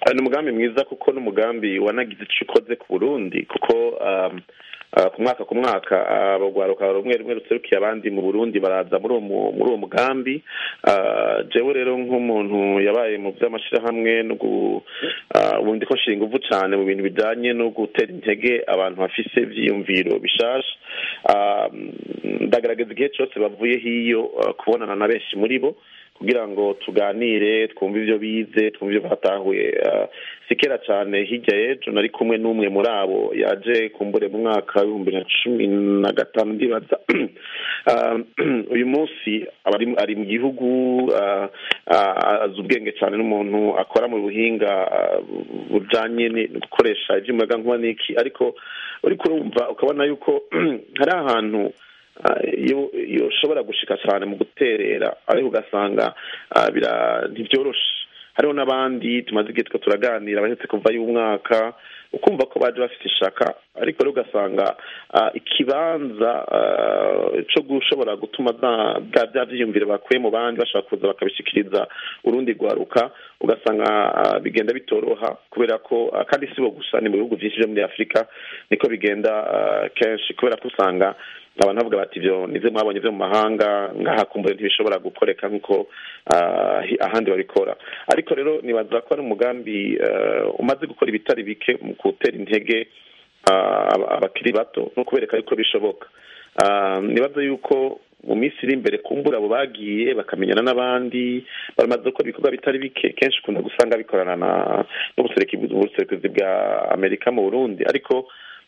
Ah, ni umugambi mwiza kuko n'umugambi wanagize icyo ukoze ku burundi kuko um, ah, ku mwaka ku mwaka abagwaruka rumwe rumwe ruserukiye abandi mu burundi baraza muri uwo mu- muri uwo mugambi Ah, jewe rero nk'umuntu yabaye mu by'amashyirahamwe no gu- ah, ubu ndiko nshinga inguvu cyane mu bintu bijyanye no gutera intege abantu bafise ivyiyumviro bishasha Ah, ndagaragaza igihe cyose bavuye hiyo ah, kubonana na benshi muri bo kugira ngo tuganire twumve ibyo bize twumve ibyo batahuye Ah, si kera cyane hirya y'ejo nari kumwe n'umwe muri abo yaje kumbure mu mwaka w'ibihumbi na cumi na gatanu ndibaza Ah, uyu munsi aba ari- ari mu gihugu ah, ah, azi ubwenge cyane n'umuntu akora mu buhinga ah, bujanye ni- no gukoresha iby'umuyagankuba n'iki ariko uriko urumva ukabona yuko hari ahantu ah, iyo iyo ushobora gushika cyane mu guterera ariko ugasanga ah, bira- ntibyoroshe hariho n'abandi tumaze igihe two turaganira bahetse kuva y'umwaka ukumva ko baje bafite ishaka ariko rero ugasanga ah, ikibanza ah, co gushobora gutuma za- bwa bya vyiyumviro bakuye mu bandi bashaka kuza bakabishikiriza urundi rwaruka ugasanga ah, bigenda bitoroha kubera ko ah, kandi si bo gusa ni mu bihugu vyinshi vyo muri afurika niko bigenda ah, kenshi kubera ko usanga abantu bavuga bati ivyo nivyo mwabonye vyo mu mahanga ngaha kumbure ntibishobora gukoreka nk'uko ah, hi- ahandi babikora ariko rero nibaza ko ari umugambi ah, umaze gukora ibitari bike mu gutera intege ah, aba- abakiri bato no kubereka yuko bishoboka Ah, nibaza yuko mu minsi iri imbere kumbura abo bagiye bakamenyana n'abandi baramaze gukora ibikorwa bitari bike kenshi ukunda gusanga bikorana na n'ubuserukizi ubuserukizi bwa amerika mu burundi ariko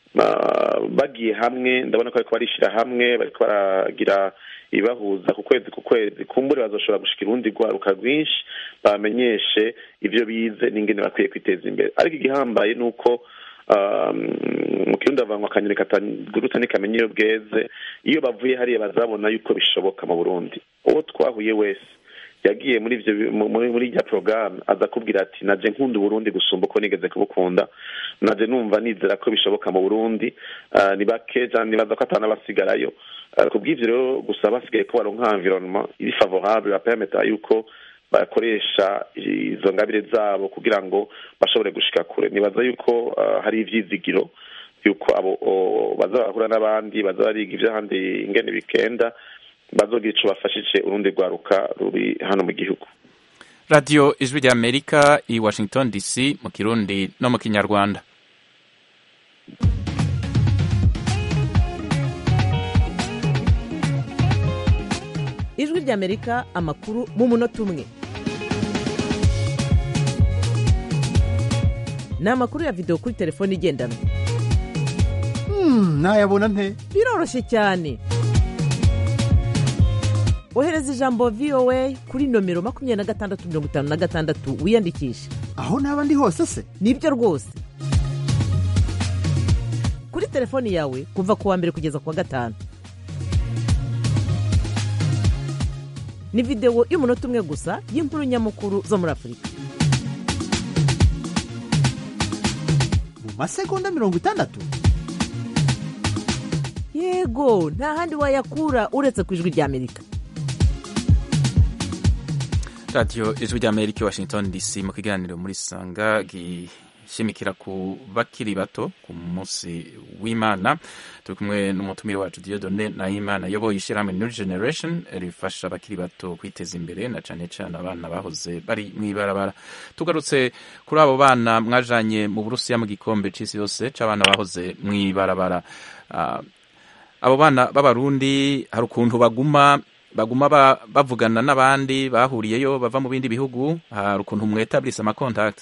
ah, bagiye hamwe ndabona ko bariko barishira hamwe bariko baragira ibibahuza ku kwezi ku kwezi kumbure bazoshobora gushika urundi rwaruka rwinshi bamenyeshe ivyo bize n'ingene bakwiye kwiteza imbere ariko igihambaye ni uko um, mu kirundi havangwa akanyoni katagurutse ntikamenya iyo bweze iyo bavuye hariya bazabona yuko bishoboka mu burundi uwo twahuye wese yagiye muri ivyo bi- mu- muri muri irya porogaramu aza kubwira ati naje nkunda uburundi gusumba uko nigeze kubukunda naje numva nizera ko bishoboka mu burundi Ah, ni bake cyane nibaza ko atanabasigarayo Ah, ku bw'ivyo rero gusa basigaye ko baronka environnement iri favorable bapermeta yuko bakoresha izo ngabire zabo kugira ngo bashobore gushika kure nibaza yuko ah, hari ivyizigiro yuko abo o, baza bahura n'abandi baza bariga ivy'ahandi ingene bikenda bazogira ico bafashije urundi rwaruka ruri hano mu gihugu radiyo ijwi rya amerika i washington dc mu kirundi no mu kinyarwanda ijwi ry'amerika amakuru mu munota umwe ni amakuru ya videwo kuri telefone igendanwa nayabona nte biroroshye cyane ohereza ijambo voa kuri nomero makumyabiri na gatandatu mirongo itanu na gatandatu wiyandikishe aho naba ndi hose se nibyo rwose kuri telefoni yawe kuva ku wa mbere kugeza ku wa gatanu ni videwo y'umunota umwe gusa y'inkuru nyamukuru zo muri afurika mu masegonda mirongo itandatu yego nta handi wayakura uretse ku ijwi ry'amerika radiyo ijwi rya amerika i washington dc mu kiganiro muri sanga gishimikira ku bakiri bato ku munsi w'imana turi kumwe n'umutumire wacu diodone nahimana ayoboye ishyirahamwe new generation rifasha abakiri bato kwiteza imbere na cane cane abana bahoze bari mw'ibarabara tugarutse kuri abo bana mwajanye mu burusiya mu gikombe c'isi yose c'abana bahoze mw'ibarabara Ah, abo bana b'abarundi hari ukuntu baguma baguma ba- bavugana n'abandi bahuriyeyo bava mu bindi bihugu hari ukuntu mwetablisa amakontakti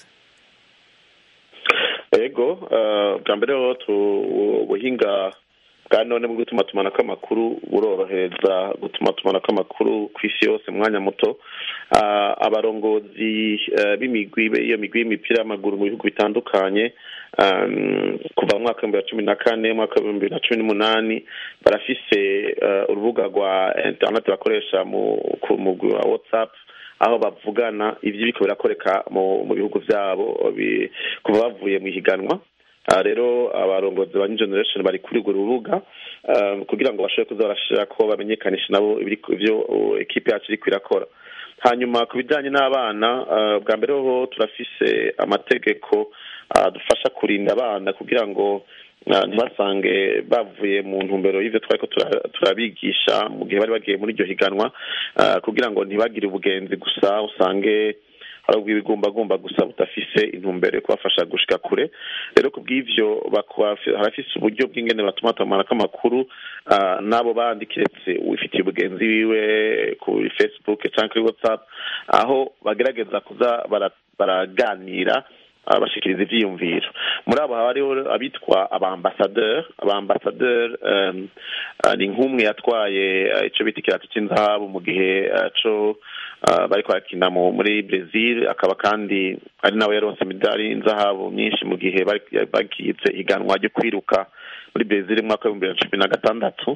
ego eh, bwa mbere rero tu- ubuhinga bwa none bwo gutuma tumanako amakuru burorohereza gutuma tumanako amakuru ku isi yose mu mwanya muto Ah, abarongozi eh, b'imigwi be- iyo migwi y'imipira y'amaguru mu bihugu bitandukanye um, kuva mu mwaka w'ibihumbi bibiri na cumi na kane umwaka w'ibihumbi bibiri na cumi n'umunani barafise eh, urubuga rwa internet bakoresha mu ku mugwi wa whatsapp aho bavugana ivyo biriko birakoreka mu mu bihugu vyabo bi- kuva bavuye mu ihiganwa aha rero abarongozi ba new generation bari kuri urwo rubuga ah, kugira ngo bashobore kuza barashira ko bamenyekanisha nabo ibiri- ivyo uh, ekipe yacu iriko irakora hanyuma ku bijyanye n'abana ah, bwa mbere ho turafise amategeko adufasha kurinda abana kugira ngo ah, ntibasange bavuye mu ntumbero y'ivyo twari ko tura- turabigisha mu gihe bari bagiye muri iryo higanwa ah, kugira ngo ntibagire ubugenzi gusa usange hari ubw'ibigumbagumba gusa budafise intumbero yo kubafasha gushika kure rero ku bw'ivyo bakaba- harafise uburyo bw'ingene batuma batumanako amakuru ah, n'abo bandi kiretse uwifitiye ubugenzi wiwe kuri facebook canke kuri whatsapp aho bagerageza kuza bara- baraganira ah, bashikiriza ivyiyumviro muri abo haba hariho abitwa abambasadeur abambasadeur um, ah, ni nk'umwe yatwaye ah, ico bita ikirato c'inzahabu mu gihe ah, co ah, bariko barakina mu- muri Brazil akaba kandi ari nawe yaronse imidari y'inzahabu myinshi mu gihe bari- bagize iganwa ryo kwiruka muri Brazil mu mwaka w'ibihumbi bibiri na cumi na gatandatu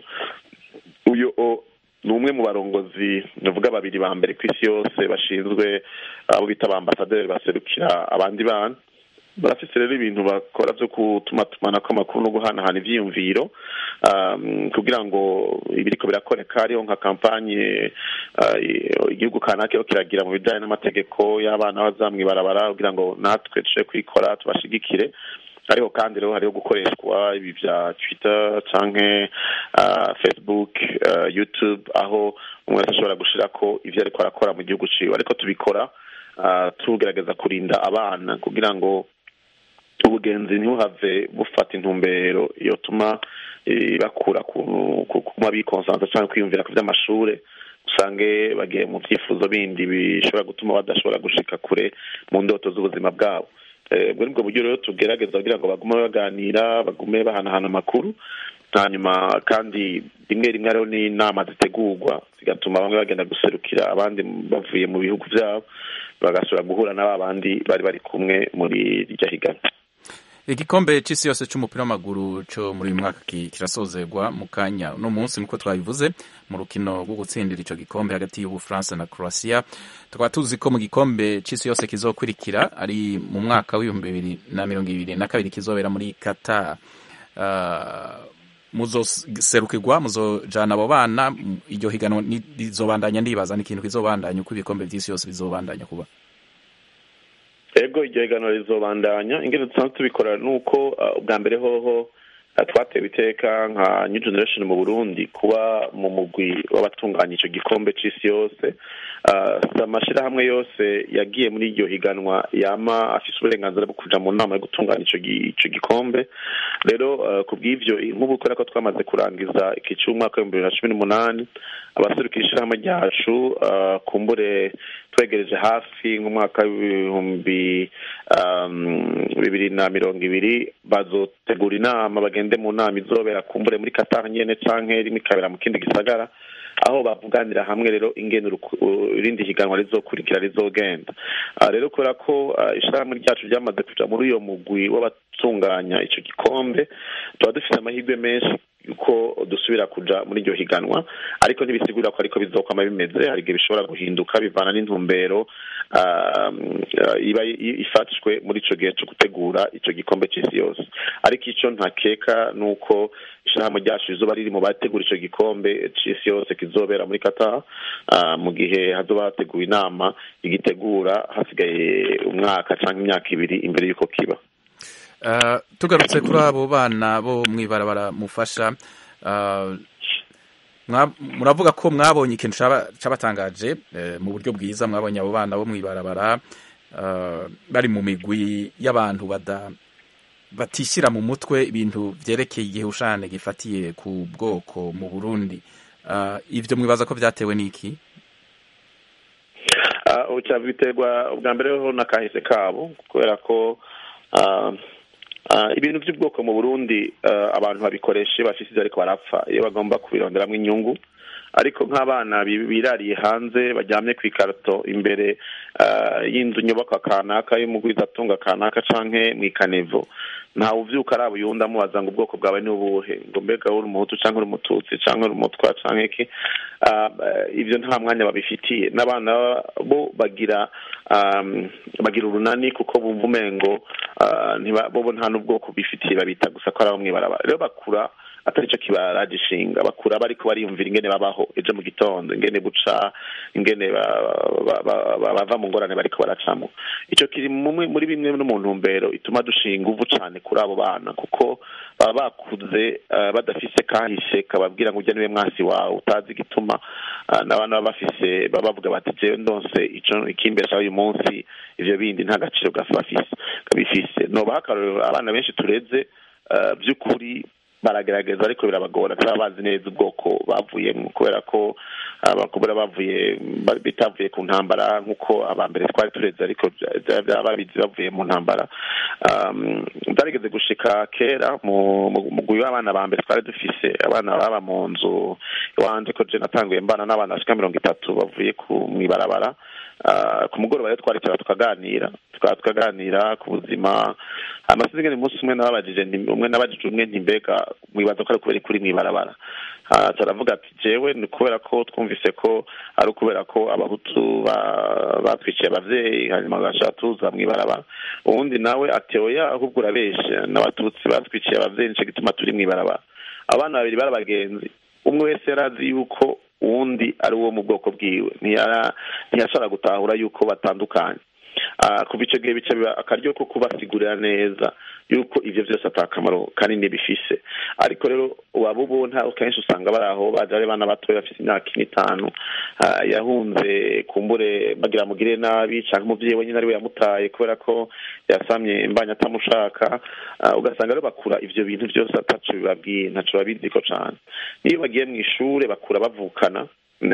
uyu o- ni umwe mu barongozi navuga babiri ba mbere ku isi yose bashinzwe abo bita abambasaderi baserukira abandi bana barafise rero ibintu bakora vyo gutuma tumanako amakuru no guhanahana ivyiyumviro um, kugira ngo ibiriko birakoreka hariho nka kampanye uh, igihugu kanaka kiriko kiragira mu bijanye n'amategeko y'abana bazamwibarabara kugira ngo natwe tuje kwikora tubashigikire hariho kandi rero hariho gukoreshwa ibi vya twitter canke uh, facebook uh, youtube aho umwe wese ashobora gushirako ivyo ariko arakora mu gihugu ciwe ariko tubikora uh, tugerageza kurinda abana kugira ngo ubugenzi ntibuhave bufata intumbero yotuma eh, bakura ku- ku- kuma bikonsansa cyangwa kwiyumvira ku vy'amashure usange bagiye mu vyifuzo bindi bishobora gutuma badashobora gushika kure mu ndoto z'ubuzima bwabo Eh, ubwo nibwo buryo rero tugerageza kugira ngo bagume baganira bagume bahanahana amakuru hanyuma kandi rimwe rimwe hariho n'inama zitegurwa zigatuma bamwe bagenda guserukira abandi bavuye mu bihugu vyabo bagasubira guhura n'aba bandi bari bari kumwe muri iryo higanwa igikombe c'isi yose c'umupira w'amaguru co muri uyu mwaka ki- kirasozerwa mu kanya uno munsi nkuko twabivuze mu rukino rwo gutsindira ico gikombe hagati y'ubufaransa na croatia tukaba tuzi ko mu gikombe c'isi yose kizokurikira ari mu mwaka w'ibihumbi bibiri na mirongo ibiri na kabiri kizobera muri qatar uh, muzoserukirwa muzojana abo bana m- iryo higanwa ni- rizobandanya ndibaza ni ikintu kizobandanya uko ibikombe vy'isi yose bizobandanya kuba ego iryo higanwa rizobandanya ingene dusanzwe tubikora nuko uh, ubwa mbere hoho uh, twatewe iteka nka new generation mu burundi kuba mu mugwi w'abatunganya ico gikombe c'isi yose uh, si amashirahamwe yose yagiye muri iryo higanwa yama afise uburenganzira bwo kuja mu nama yo gutunganya ico gi- ico gikombe rero uh, ku bw'ivyo nk'ubu kubera ko twamaze kurangiza iki c'umwaka w'ibihumbi bibiri na cumi n'umunani abaserukira ishirahamwe ryacu uh, kumbure twegereje hafi nk'umwaka w'ibihumbi um, bibiri na mirongo ibiri bazotegura inama bagende mu nama izobera kumbure muri Qatar nyene canke rimwe ikabera mu kindi gisagara aho bavuganira hamwe rero ingene uruku- u- irindi higanwa rizokurikira rizogenda Ah, rero kubera ko ah, ishirahamwe ryacu ryamaze kuja muri uyo mugwi w'abatunganya ico gikombe tuba dufite amahirwe menshi yuko dusubira kuja muri iryo higanwa ariko ntibisigura ko ariko bizokwama bimeze hari igihe bishobora guhinduka bivana n'intumbero ah, ah, iba i- ifashwe muri ico gihe co gutegura ico gikombe c'isi yose ariko ico ntakeka nuko ishirahamwe ryacu rizoba riri mu bategura ico gikombe c'isi yose kizobera muri Qatar ah, mu gihe hazoba hateguwe inama igitegura hasigaye umwaka canke imyaka ibiri imbere y'uko kiba Uh, tugarutse kuri abo bana bo mwibarabara mufasha uh, mwa- muravuga ko mwabonye ikintu caba- cabatangaje eh, mu buryo bwiza mwabonye abo bana bo mwibarabara uh, bari mu migwi y'abantu bada batishyira mu mutwe ibintu vyerekeye igihushane gifatiye ku bwoko mu Burundi uh, ivyo mwibaza ko vyatewe n'iki Ah, uca biterwa ubwa mbere ho n'akahise kabo kubera ko ah, ah, ibintu by'ubwoko mu burundi ah, abantu babikoresha iyo bafise ivyo ariko barapfa iyo bagomba kubironderamwo inyungu ariko nk'abana bi- birariye hanze baryamye ku ikarato imbere ah, y'inzu nyubakwa kanaka y'umugwizatunga kanaka canke mw'ikanevo ntawe uvyuka araba uyundi amubaza ngo ubwoko bwawe ni ubuhe ngo mbega uri umuhutu canke uri umututsi canke uri umutwa canke iki Ah, eh, ivyo nta mwanya babifitiye n'abana bo bagira um, bagira urunani kuko bumva umengo ah, ntiba- bobo nta n'ubwoko bifitiye babita gusa ko ari abo mw'ibarabara rero bakura atari cyo kibaragishinga bakura bariko bariyumvira ingene babaho ejo mu gitondo ingene buca ingene ba- ba- ba- ba- bava mu ngorane bariko baracamo ico kiri mumwe- muri bimwe no mu ntumbero ituma dushinga inguvu cane kuri abo bana kuko baba bakuze eh, badafise kahise kababwira ngo ujya niwe mwasi wawe utazi igituma ah, n'abana baba bafise baba bavuga bati jewe ndonse ico ikimbesha uyu munsi ivyo bindi nta gaciro gafa bafise kabifise nobaha akarorero abana benshi tureze eh, by'ukuri baragerageza ariko birabagora ntibaba bazi neza ubwoko bavuyemo kubera ko abakobwa bavuye ba- bitavuye ku ntambara nk'uko abambere twari tureze ariko bya- bya- babizi bavuye mu ntambara Um, byarigeze gushika kera mu mu- mugwi w'abana ba mbere twari dufise abana baba mu nzu iwanje ko je natanguye mbana n'abana bashika mirongo itatu bavuye ku mw'ibarabara Ah, ku mugoroba rero twaricara tukaganira tukaba tukaganira ku buzima amasizi ngene umunsi umwe nababajije nti- umwe nabajije umwe nti mbega mwibaza ko ari kubera kuri mw'ibarabara Ah, turavuga ati jewe ni kubera ko twumvise ko ari ukubera ko abahutu ba- batwiciye abavyeyi hanyuma bagashaka tuza mw'ibarabara uwundi nawe ati oya ahubwo urabeshe n'abatutsi batwiciye abavyeyi nico gituma turi mw'ibarabara abana babiri bari abagenzi umwe wese yari azi yuko uwundi ari uwo mu bwoko bwiwe Ntiyara- ntiyashobora gutahura yuko batandukanye Ah, kuva icyo gihe bica biba akaryo ko kubasigurira neza yuko ivyo vyose ata kamaro kanini bifise ariko rero waba ubona kenshi usanga bari aho baje ari bana batoya bafite imyaka ine itanu ah, yahunze kumbure bagira mugire nabi canke umuvyeyi wenyine ari we yamutaye kubera ko yasamye imbanya atamushaka Ah, ugasanga rero bakura ivyo bintu vyose ataco bibabwiye ntaco babiziko cane niyo bagiye mu ishure bakura bavukana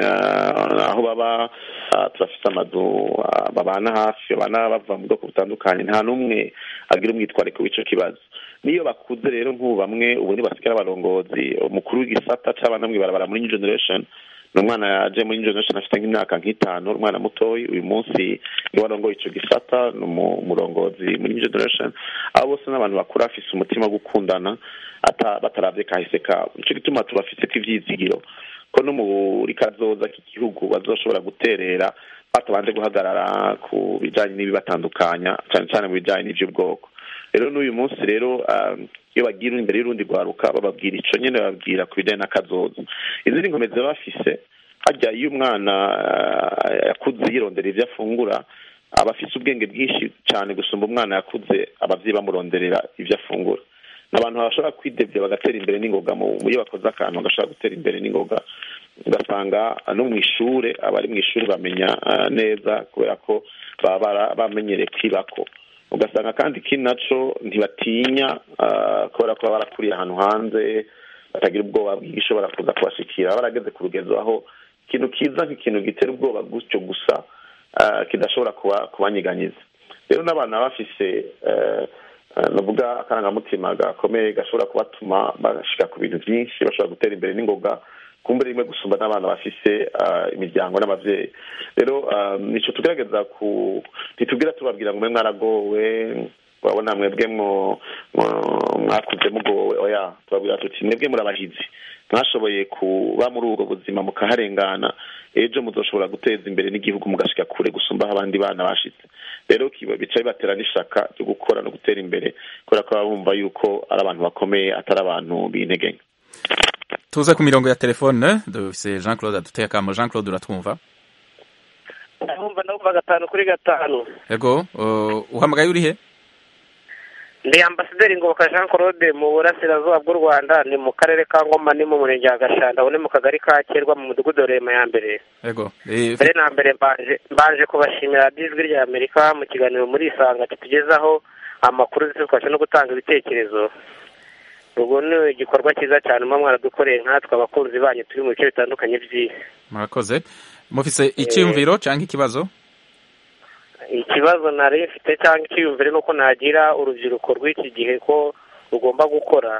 na- aho baba ah, turafise amazu ah, babana hafi babana bava mu bwoko butandukanye nta n'umwe agira umwitwariko w'ico kibazo niyo bakuze rero nk'ubu bamwe ubu ntibasigara abarongozi umukuru w'igisata c'abana mw'ibarabara muri new generation ni umwana yaje muri new generation afite nk'imyaka nk'itanu umwana mutoyi uyu munsi niwe arongoye ico gisata ni umu- umurongozi muri new generation abo bose n'abantu bakura bafise umutima wo gukundana ata- bataravye kahise kabo nico gituma tubafiseko ivyizigiro ko no muri kazoza k'igihugu bazoshobora guterera batabanje guhagarara ku bijanye n'ibibatandukanya cane cane mu bijanye n'ivy'ubwoko rero n'uyu munsi rero um, iyo bagira imbere y'urundi rwaruka bababwira ico nyene bababwira ku bijanye n'akazoza izindi nkomezi baba bafise harya iyo umwana ah, yakuze yirondera ivyo afungura aba afise ubwenge bwinshi cane gusumba umwana yakuze abavyeyi bamuronderera ivyo afungura ni abantu bashobora kwidevya bagatera imbere n'ingoga mu mu- iyo bakoze akantu bagashobora gutera imbere n'ingoga ugasanga no mu ishure abari mu ishuri bamenya ah, neza kubera ko baba bara- bamenyereye kwibako ugasanga kandi ikindi naco ntibatinya ah, kubera ko baba barakuriye ahantu hanze batagira ubwoba bw'igishobora kuza kubashikira baba barageze ku rugezo aho ikintu kiza nk'ikintu gitera ubwoba gutyo gusa ah, kidashobora kuba kubanyiganyiza rero n'abana baba bafise eh, eh, navuga akarangamutima gakomeye gashobora kubatuma bashika ku bintu byinshi bashobora gutera imbere n'ingoga kumbura rimwe gusumba n'abana bafise ah, imiryango n'abavyeyi rero ah, nico tugerageza ku ntitubwira tubabwira ngo mwe mwaragowe urabona mwebwe mwo mwo- mwakuze mugowe oya tubabwira tuti mwebwe murabahizi mwashoboye kuba muri ubwo buzima mukaharengana ejo muzoshobora guteza imbere n'igihugu mugashika kure gusumba aho abandi bana bashitse rero kiba bica bibatera n'ishaka ryo gukora no gutera imbere kubera ko baba bumva yuko ari abantu bakomeye atari abantu b'intege nke tuze ku mirongo ya telefone dufise jean claude aduteye akamo jean claude uratwumva ndumva ndumva gatanu kuri gatanu yego uh, uhamagaye urihe ndi ambasaderi ngoboka jean claude mu burasirazuba bw'u rwanda ni mu karere ka ngoma ni mu murenge wa gashanda ubu ni mu kagari ka kerwa mu mudugudu wa rema ya mbere yego Eh, mbere na mbere mbanje mbanje kubashimira radiyo ijwi rya amerika mu kiganiro muri isanga kitugezaho amakuru ndetse tukabasha no gutanga ibitekerezo ubwo ni igikorwa cyiza cyane muba mwaradukoreye nkatwe abakunzi banyu turi mu bice bitandukanye by'isi murakoze mufise icyumviro cyangwa ikibazo ikibazo nari mfite cyangwa icyiyumvire ni uko nagira urubyiruko rw'iki gihe ko rugomba gukora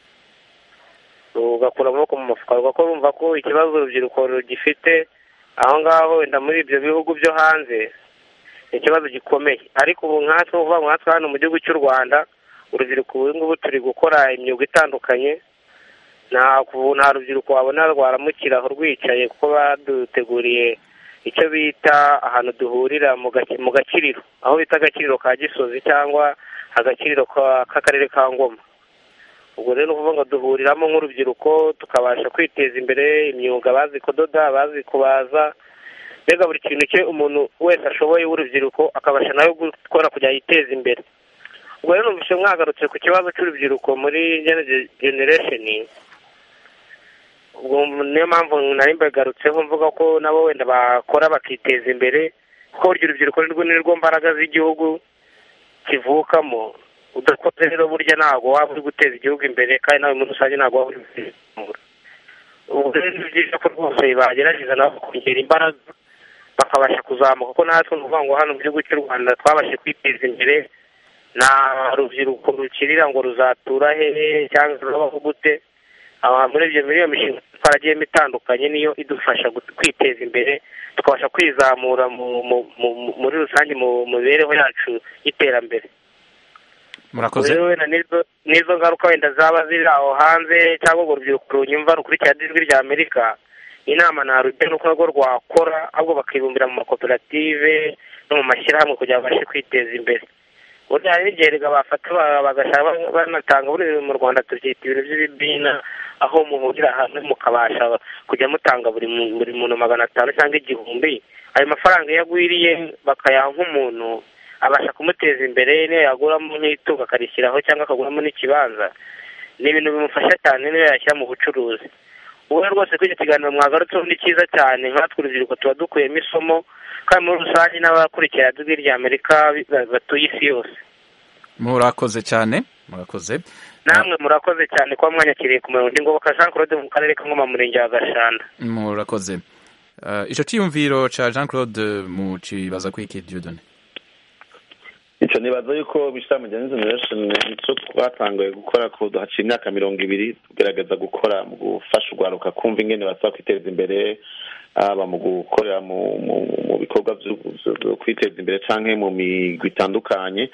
rugakura amaboko mu mufuka rugakora rumva ko ikibazo urubyiruko rugifite aho ngaho wenda muri ibyo bihugu byo hanze ni ikibazo gikomeye ariko ubu nkatwe uvuga ngo nkatwe hano mu gihugu cy'u rwanda urubyiruko ubu ngubu turi gukora imyuga itandukanye nta ubu nta rubyiruko wabona rwaramukira aho rwicaye kuko baduteguriye icyo bita ahantu duhurira mu gaki- mu gakiriro aho bita agakiriro ka gisozi cyangwa agakiriro ka- k'akarere ka ngoma ubwo rero ni ukuvuga ngo duhuriramo nk'urubyiruko tukabasha kwiteza imbere imyuga bazi kudoda bazi kubaza mbega buri kintu cye umuntu wese ashoboye w'urubyiruko akabasha nawe gukora kugira yiteze imbere ubwo rero numvise mwagarutse ku kibazo cy'urubyiruko muri Gen- generation ubwo niyo mpamvu nari mbagarutseho mvuga ko nabo wenda bakora bakiteza imbere kuko burya urubyiruko nirwo nirwo mbaraga z'igihugu kivukamo udakoze rero burya ntabwo waba uri guteza igihugu imbere kandi nawe muri rusange ntabwo waba uri guteza imbere ubu rero ni byiza ko rwose bagerageza nabo kongera imbaraga bakabasha kuzamuka kuko natwe ni ukuvuga ngo hano mu gihugu cy'u rwanda twabashe kwiteza imbere nta rubyiruko rukirira ngo ruzatura hehe cyangwa rurabaho gute Aba- muri ibyo muri iyo mishinga twaragiyemo itandukanye niyo idufasha gu- kwiteza imbere tukabasha kwizamura mu- mu- mu- muri rusange mu mu mibereho yacu y'iterambere murakoze rero wenda n'izo n'izo ngaruka wenda zaba ziri aho hanze cyangwa urwo rubyiruko runyumva rukurikira ijwi rya amerika inama narujya nuko narwo rwakora ahubwo bakibumbira mu makoperative no mu mashyirahamwe kugira ngo babashe kwiteza imbere burya hari n'igihe rega bafata ba- bagashaka ba- banatanga buri mu rwanda tubyita ibintu by'ibibina aho muhurira hamwe mukabasha kujya mutanga buri mu- buri muntu magana atanu cyangwa igihumbi ayo mafaranga iyo agwiriye bakayaha nk'umuntu abasha kumuteza imbere niyo yaguramo nk'itungo akarishyiraho cyangwa akaguramo n'ikibanza ni ibintu bimufasha cyane niyo yashyira mu bucuruzi ubu rero rwose kuri icyo kiganiro mwagarutseho ni cyiza cyane nkatwe urubyiruko tuba dukuyemo isomo kandi muri rusange n'abakurikira ijwi rya amerika ba- batuye isi yose murakoze cyane murakoze namwe murakoze cyane kuba mwanyakiriye ku murongo ngoboka jean claude mu karere ka ngoma mu murenge wa gashanda murakoze Eh, ico ciyumviro ca jean claude mu cibaza kwiki diodone icyo nibaza yuko bishira Gen generation nicyo twatanguye gukora ko haciye imyaka mirongo ibiri tugerageza gukora mu gufasha urwaruka kumva ingene basaba kwiteza imbere haba mu gukorera mu mu, mu bikorwa vyo vyo kwiteza imbere canke mu migwi itandukanye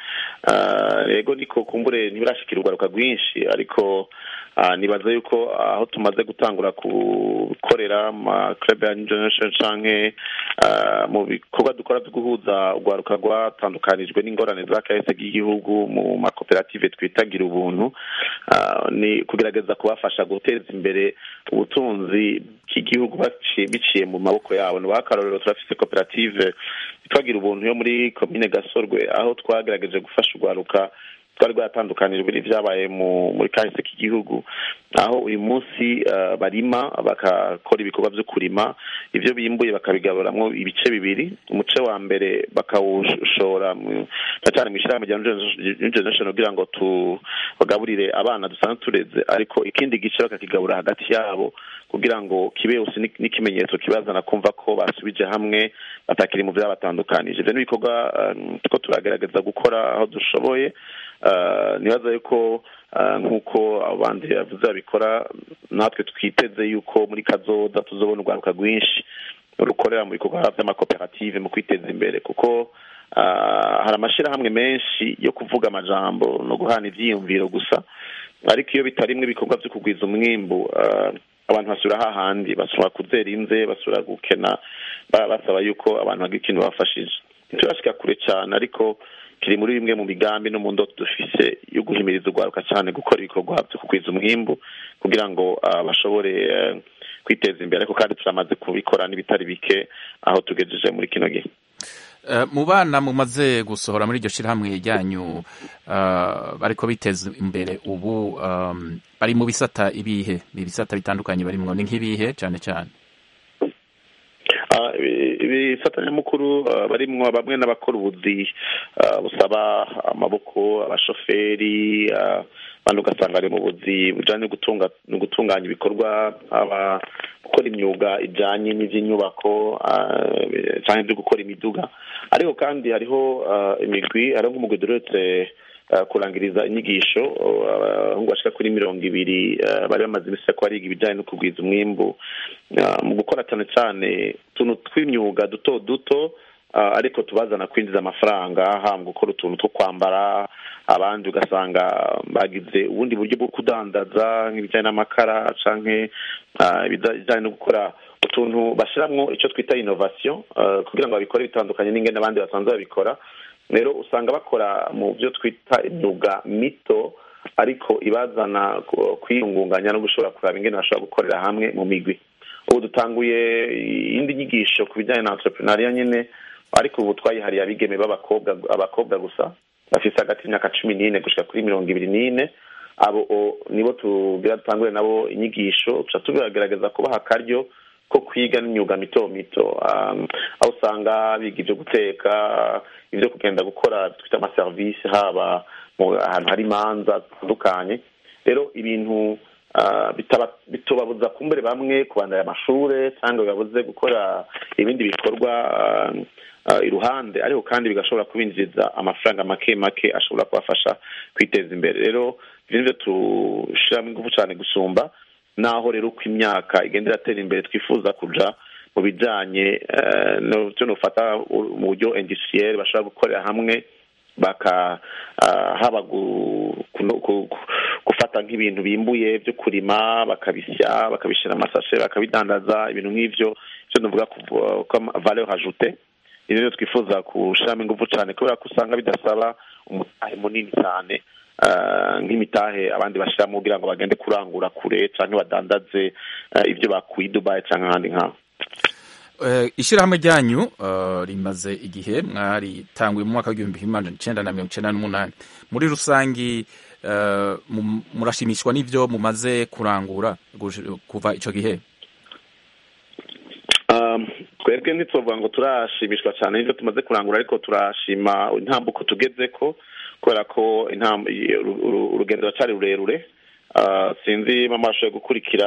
Ah, rego niko kumbure ntibirashikira urwaruka rwinshi ariko ah, nibaza yuko aho tumaze gutangura gukorera ama club ya New generation canke ah, mu bikorwa dukora byo guhuza urwaruka rwatandukanijwe n'ingorane za kahise k'igihugu mu makoperative twitagira ubuntu ah, ni kugerageza kubafasha guteza imbere ubutunzi bw'igihugu baciye biciye mu maboko yabo ni akarorero turafise koperative twagira ubuntu yo muri komine gasorwe aho twagerageje gufasha urwaruka twari rwaratandukanijwe n'ivyabaye mu muri kahise k'igihugu aho uyu munsi uh, barima bagakora ibikorwa vyo kurima ivyo bimbuye bakabigaburamwo ibice bibiri umuce wa mbere bakawushora mu- na cyane mu ishyirahamwe rya New generation kugira ngo tubagaburire abana dusanzwe tureze ariko ikindi gice bakakigabura hagati yabo kugira ngo kibe usi ni- n'ikimenyetso kibazana kumva ko basubije hamwe batakiri mu vyabatandukanije ivyo ni ibikorwa um, turiko turagerageza gukora aho dushoboye Uh, nibaza yuko uh, nk'uko abandi bavuze babikora natwe twiteze yuko muri kazoza tuzobona urwaruka rwinshi rukorera mu bikorwa vy'amakoperative mu kwiteza imbere kuko uh, hari amashirahamwe menshi yo kuvuga amajambo no guhana ivyiyumviro gusa ariko iyo bitarimwe ibikorwa vyo kugwiza umwimbu uh, abantu basubira hahandi basubira kuzera inze basubira gukena ba- basaba yuko abantu bagira ikintu bafashije ntiturashika kure cyane ariko kiri muri bimwe mu migambi no mu ndoto dufise yo guhimiriza urwaruka cyane gukora ibikorwa byo kugwiza umwimbu kugira ngo ah, bashobore eh, kwiteza imbere ariko kandi turamaze kubikora n'ibitari bike aho tugejeje muri kino gihe Eh, mu bana mumaze gusohora muri iryo shirahamwe ryanyu eh, bariko biteza imbere ubu um, bari mu bisata ibihe ibisata bitandukanye barimwo ni nk'ibihe cane cane Ah, ibi- ibifatanyamukuru ah, barimwo bamwe n'abakora ubuzi ah, busaba amaboko abashoferi ah, abandi ugasanga bari mu buzi bujanye no gutunga no gutunganya ibikorwa aba gukora imyuga ijanye n'ivy'inyubako ah, canke vyo gukora imiduga ariko kandi hariho ah, imigwi hariho nk'umugwi duretse uh, kurangiriza inyigisho uh, abahungu bashika kuri mirongo ibiri uh, bari bamaze imisi ko bariga ibijanye no kugwiza umwimbu uh, mu gukora cyane cyane utuntu tw'imyuga duto duto uh, ariko tubazana kwinjiza amafaranga haba mu gukora utuntu two kwambara abandi ugasanga bagize ubundi buryo bwo kudandaza nk'ibijyanye n'amakara canke uh, ibijyanye no gukora utuntu bashiramwo icyo twita innovation uh, kugira ngo babikore bitandukanye n'ingene abandi basanzwe babikora rero usanga bakora mu byo twita imyuga mito ariko ibazana ku- kwiyungunganya no gushobora kuraba ingene bashobora gukorera hamwe mu migwi ubu dutanguye iyindi nyigisho ku bijyanye na entrepreneuria nyine ariko ubu twayihariye abigeme b'abakobwa abakobwa gusa bafise hagati y'imyaka cumi n'ine gushika kuri mirongo ibiri n'ine abo o- nibo tugira dutangure nabo inyigisho tuca tugerageza kubaha akaryo ko kwiga n'imyuga mito mito um, aho usanga biga ibyo guteka ibyo kugenda gukora twita amaserivisi haba mu ahantu hari imanza zitandukanye rero ibintu ah, bitaba- bitobabuza kumbere bamwe kubandanya amashure cyangwa bibabuze gukora ibindi bikorwa ah, ah, iruhande ariko kandi bigashobora kubinjiriza amafaranga make make ashobora kubafasha kwiteza imbere rero ibyo nivyo tushiramo ingufu cyane gusumba naho rero uko imyaka igenda iratera imbere twifuza kuja mu bijanye eh, no byo nufata u- mu buryo industriel bashobora gukorera hamwe baka ah, haba gu- kuno- ku- ku- gufata nk'ibintu bimbuye byo kurima bakabisya bakabishyira amasashe bakabidandaza ibintu nk'ivyo ivyo nuvuga kuva- ko ama- valeur ajoute ibi rero twifuza gushiramo ingufu cyane kubera ko usanga bidasaba umutahe munini cyane ah, nk'imitahe abandi bashyiramo kugira ngo bagende kurangura kure cyangwa badandaze ah, ibyo bakuye i dubayi cyangwa ahandi nk'aho Eh, ishyirahamwe ryanyu eh, rimaze igihe mwaritanguye mu mwaka w'igihumbi kimwe magana icenda na mirongo icenda n'umunani muri rusangi eh, mu- murashimishwa n'ivyo mumaze kurangura gush- kuva ico gihe Um, twebwe ntitwovuga ngo turashimishwa cyane n'ibyo tumaze kurangura ariko turashima intambuko tugezeko kubera ko intam- i- uru- uru- urugendo ruracyari rurerure Ah, sinzi mama ashoboye gukurikira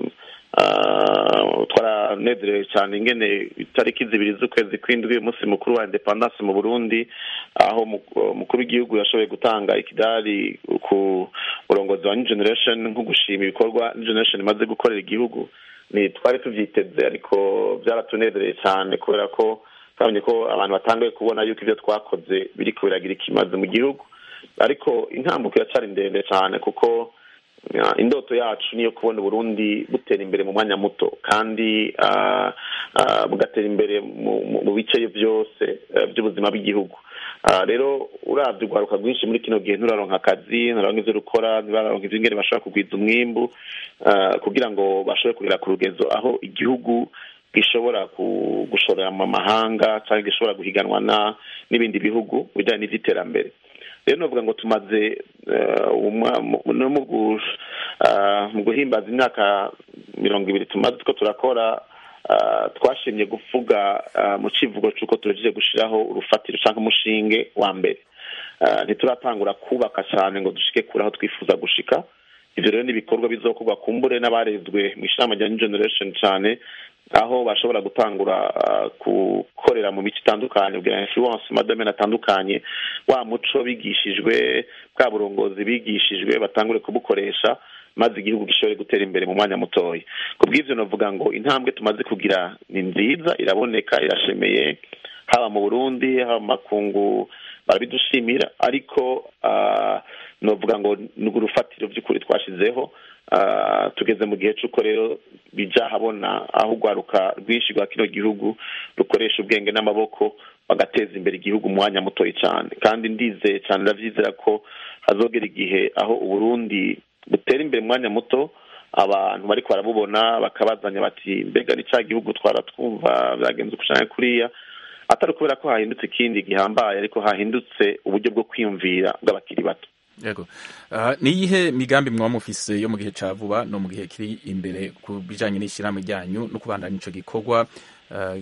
ah, twaranezerewe cyane ingene itariki zibiri z'ukwezi kw'indwi umunsi mukuru wa independance mu burundi aho mu- umukuru w'igihugu yashoboye gutanga ikidari ku burongozi wa new generation nko gushima ibikorwa new generation imaze gukorera igihugu ni twari tuvyiteze ariko byaratunezereye cyane kubera ko twabonye ko abantu batanguye kubona yuko ibyo twakoze biriko biragira ikimaze mu gihugu ariko intambuko iracyari ndende cyane kuko ya, indoto yacu niyo kubona uburundi butera imbere mu mwanya muto kandi ah, ah, bugatera imbere mu- mu- mu bice byose eh, by'ubuzima bw'igihugu Ah, rero uravye urwaruka rwinshi muri kino gihe nturaronka akazi nturaronka ivyo rukora ntibararonka ivyo ingene bashobora kugwiza umwimbu ah, kugira ngo bashobore kugera ku rugezo aho igihugu gishobora ku- gushorera mu mahanga cyangwa gishobora guhiganwa na n'ibindi bihugu mu bijyanye n'ivy'iterambere rero novuga ngo tumaze eh, umwa- mu- no mu gu- ah, mu guhimbaza imyaka mirongo ibiri tumaze two turakora ah, twashimye kuvuga ah, mu civugo c'uko turejeje gushiraho urufatiro canke umushinge wa mbere Ah, ntituratangura kubaka cyane ngo dushike kure aho twifuza gushika ivyo rero n'ibikorwa bizokorwa kumbure n'abarezwe mu ishirahamwe rya new generation cyane aho bashobora gutangura ah, gukorera mu mico itandukanye kugira influence mu madomene atandukanye wa muco bigishijwe bwa burongozi bigishijwe batangure kubukoresha maze igihugu gishobore gutera imbere mu mwanya mutoya ku bw'ivyo novuga ngo intambwe tumaze kugira ni nziza iraboneka irashemeye haba mu burundi haba mu makungu barabidushimira ariko ah, novuga ngo ni urufatiro by'ukuri twashizeho Ah, tugeze mu gihe c'uko rero bija habona aho urwaruka rwinshi rwa kino gihugu rukoresha ubwenge n'amaboko bagateza imbere igihugu mu mwanya mutoya cyane kandi ndizeye cyane ndavyizera ko hazogera igihe aho uburundi butera imbere mu mwanya muto abantu bariko barabubona bakabazanya bati mbega ni ca gihugu twara twumva byagenze ukushanya kuriya atari ukubera ko hahindutse ikindi gihambaye ariko hahindutse uburyo bwo kwiyumvira bw'abakiri bato yego Ah, ni iyihe migambi mwaba mufise yo mu gihe ca vuba no mu gihe kiri imbere ku bijanye n'ishyirahamwe ryanyu no kubandanya ico gikorwa ah,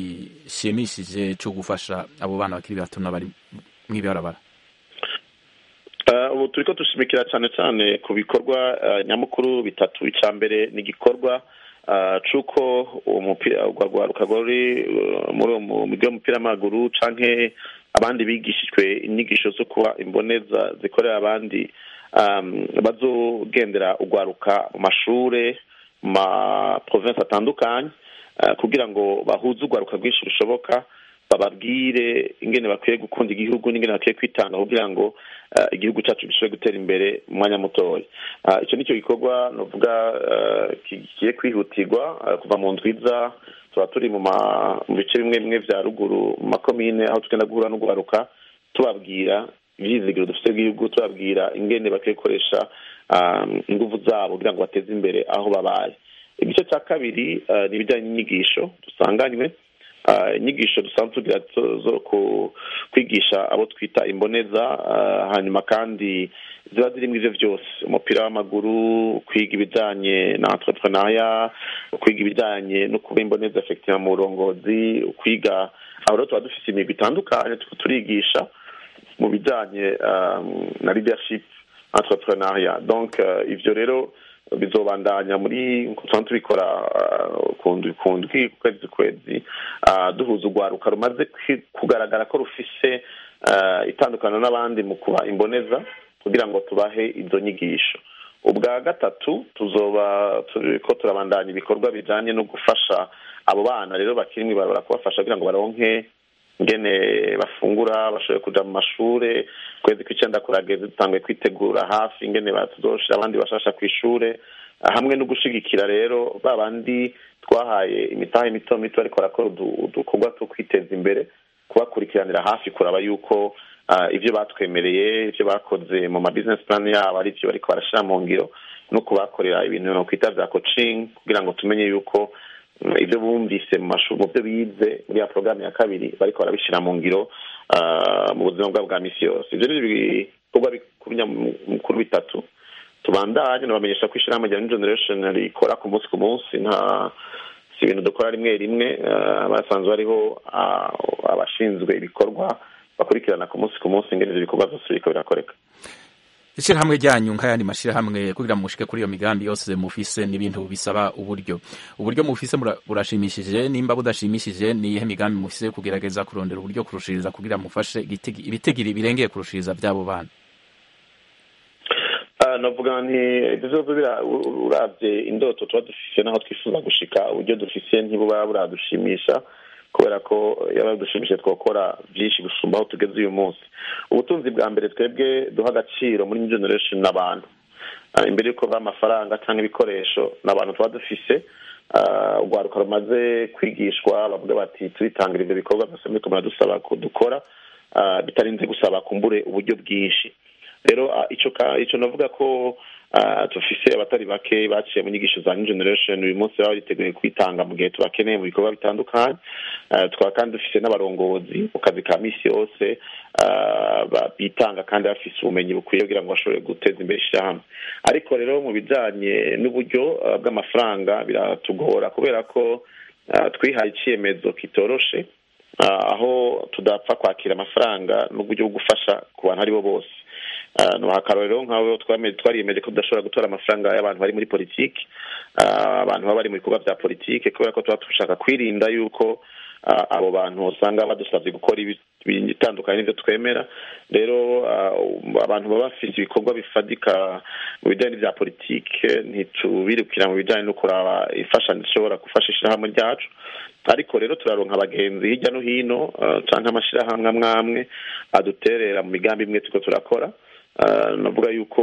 gishimishije co gufasha abo bana bakiri bato n'abari mw'ibarabara Uh, ubu turiko dushimikira cyane cyane ku bikorwa uh, nyamukuru bitatu icya mbere ni igikorwa uh, c'uko umupira urwa rwaruka ruri uh, muri uwo mu migwi y'umupira w'amaguru canke abandi bigishijwe inyigisho zo kuba imboneza zikorera abandi um, bazogendera urwaruka mu mashure mu ma province atandukanye uh, kugira ngo bahuze urwaruka rwinshi rushoboka bababwire ingene bakwiye gukunda igihugu n'ingene bakwiye kwitanga kugira ngo uh, igihugu cyacu gishobore gutera imbere mu mwanya mutoya uh, icyo nicyo gikorwa novuga uh, kigiye kwihutirwa uh, kuva mu ndwiza tuba turi mu ma- mu bice bimwe bimwe vya ruguru mu makomine aho tugenda guhura n'urwaruka tubabwira ibyizigiro dufite bw'igihugu tubabwira ingene bakwiye gukoresha ingufu zabo kugira ngo bateze imbere aho babaye igice cya kabiri ni ibijyanye n'inyigisho dusanganywe inyigisho dusanzwe tugira zo kwigisha abo twita imboneza hanyuma kandi ziba zirimo ibyo byose umupira w'amaguru kwiga ibijyanye na entrepreneuria kwiga ibijyanye no kuba imboneza efektiva mu burongozi kwiga aho rero tuba dufite imigwi itandukanye turigisha mu bijyanye na leadership entrepreneuria donc ivyo rero bizobandanya muri tusanzwe tubikora kundwi kundwi kwezi kwezi duhuza urwaruka rumaze kugaragara ko rufise itandukano n'abandi mu kuba imboneza kugira ngo tubahe izo nyigisho ubwa gatatu tuzoba turiko turabandanya ibikorwa bijanye no gufasha abo bana rero bakiri mw'ibarabara kubafasha kugira ngo baronke ngene bafungura bashoboye kuja mu mashure kwezi kw'icenda kurageze dutanguye kwitegura hafi ingene tuzoshira abandi bashasha kw'ishure hamwe no gushigikira rero ba bandi twahaye imitahe mito mito ariko barakora udukorwa two kwiteza imbere kubakurikiranira hafi kuraba yuko ivyo batwemereye ivyo bakoze mu ma business plan yabo ari vyo bariko barashira mu ngiro no kubakorera ibintu nokwita vya coaching kugira ngo tumenye yuko ibyo bumvise mu mashuri mu byo bize muri ya porogaramu ya kabiri bariko barabishyira mu ngiro mu buzima bwabo bwa misi yose ibyo ni ibikorwa bikuru bitatu tubandanye nabamenyesha ko ishyirahamwe rya new generation rikora ku munsi ku munsi nta si ibintu dukora rimwe rimwe basanzwe hariho abashinzwe ibikorwa bakurikirana ku munsi ku munsi ingene ivyo bikorwa vyose biriko birakoreka ishirahamwe ryanyu nk'ayandi mashirahamwe kugira ngo mushike kuri iyo migambi yose mufise n'ibintu bisaba uburyo uburyo mufise burashimishije nimba budashimishije ni iyihe migambi mufise kugerageza kurondera uburyo kurushiriza kugira mufashe ibitigiri birengeye kurushiriza vy'abo bana navuga nti ibyo byose uravye indoto tuba dufise naho twifuza gushika uburyo dufise ntibuba buradushimisha kubera ko yaba dushimishije twakora byinshi gusumba aho tugeze uyu munsi ubutunzi bwa mbere twebwe duha agaciro muri new generation n'abantu imbere y'uko amafaranga cyangwa ibikoresho ni abantu tuba dufise urwaruka rumaze kwigishwa bavuga bati turitangira ibyo bikorwa byose muri kumara dusaba kudukora bitarinze gusaba kumbure uburyo bwinshi rero icyo navuga ko dufise abatari bake baciye mu nyigisho za new generation uyu munsi baba bariteguye kwitanga mu gihe tubakeneye mu bikorwa bitandukanye tukaba kandi dufise n'abarongozi mu kazi ka misi yose bitanga kandi bafise ubumenyi bukwiye kugira ngo bashobore guteza imbere ishyirahamwe ariko rero mu bijanye n'uburyo bw'amafaranga biratugora kubera ko twihaye icyemezo kitoroshe aho tudapfa kwakira amafaranga n'uburyo bwo gufasha ku bantu aribo bose ni akarorero nk'abo twariyemeje ko tudashobora gutora amafaranga y'abantu bari muri politiki abantu baba bari mu bikorwa bya politiki kubera ko tuba dushaka kwirinda yuko abo bantu usanga badusabye gukora ibitandukanye n'ibyo twemera rero abantu baba bafite ibikorwa bifadika mu bijyanye n'ibya politiki ntitubirukira mu bijyanye no kuraba imfashanyo ishobora gufasha ishyirahamwe ryacu ariko rero turaronka abagenzi hirya no hino cyangwa amashyirahamwe amwe amwe aduterera mu migambi imwe turiko turakora navuga yuko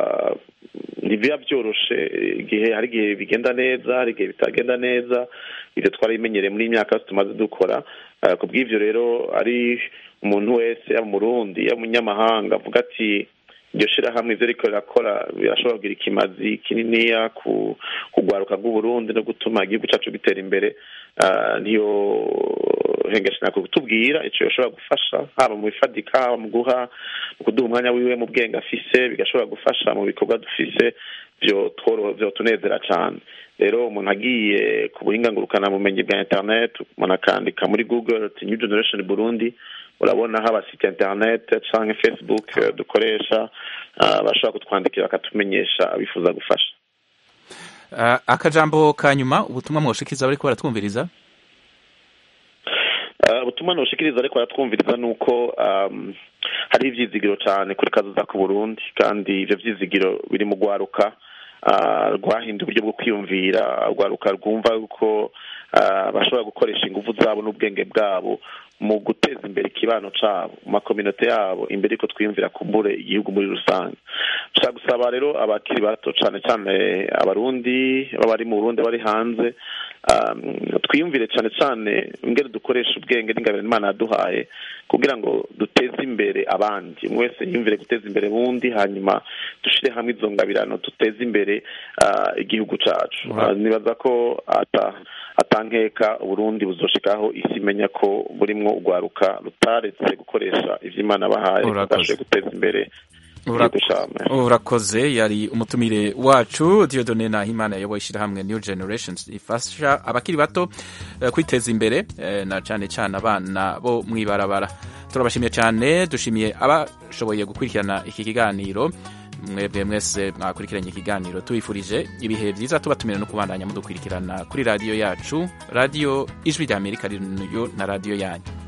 ntibiba byoroshe igihe hari igihe bigenda neza hari igihe bitagenda neza ibyo twarabimenyereye muri myaka yose tumaze dukora ku bw'ibyo rero ari umuntu wese yaba umurundi yaba umunyamahanga avuga ati iryo shirahamwe ivyo riko rirakora birashobora kugira ikimazi kininiya ku kugwaruka rw'uburundi no gutuma igihugu cacu gitera imbere ntiyo hengesha kutubwira ico yoshobora gufasha haba mu bifadika haba mu guha mu kuduha umwanya wiwe mu bwenge afise bigashobora gufasha mu bikorwa dufise vyo tunezera cane rero umuntu agiye ku buhinga ngurukanabumenyi bwa internet umuntu akandika muri google ati new generation burundi urabona haba site internet canke facebook dukoresha bashobora kutwandikira bakatumenyesha abifuza gufasha akajambo ka nyuma ubutumwa mwoshikiriza bariko baratwumviriza ubutumwa noshikiriza ariko baratwumviriza ni uko hari ivyizigiro cane kuri kazoza ku burundi kandi ivyo vyizigiro biri mu gwaruka rwahinda uburyo bwo kwiyumvira rwaruka rwumva yuko bashobora gukoresha ingufu zabo n'ubwenge bwabo mu guteza imbere ikibano cabo mu makominote yabo imbere yuko twiyumvira kumbure igihugu muri rusange dushaka gusaba rero abakiri bato cane cane abarundi baba bari mu burundi bari hanze um, twiyumvire cyane cyane ingene dukoresha ubwenge n'ingabire imana yaduhaye kugira ngo duteze imbere abandi umwe wese yiyumvire guteza imbere bundi hanyuma dushire hamwe izo ngabirano duteze imbere ah, igihugu cacu Ura- Ah, nibaza ko ata atankeka uburundi buzoshikaho isi imenya ko burimwo urwaruka rutaretse gukoresha ivy'imana bahaye Urakoze. tugashoboye guteza imbere Ura- igihugu cacu urakoze yari umutumire wacu Dieudonne Nahimana yayoboye ishyirahamwe New Generations ifasha abakiri bato eh, kwiteza imbere eh, na cyane cyane abana bo mwibarabara turabashimiye cyane dushimiye abashoboye gukurikirana iki kiganiro mwebwe mwese mwakurikiranye ikiganiro tubifurije ibihe byiza tubatumira no kubandanya mudukurikirana kuri radiyo yacu radiyo ijwi rya amerika ririyo na radiyo yanyu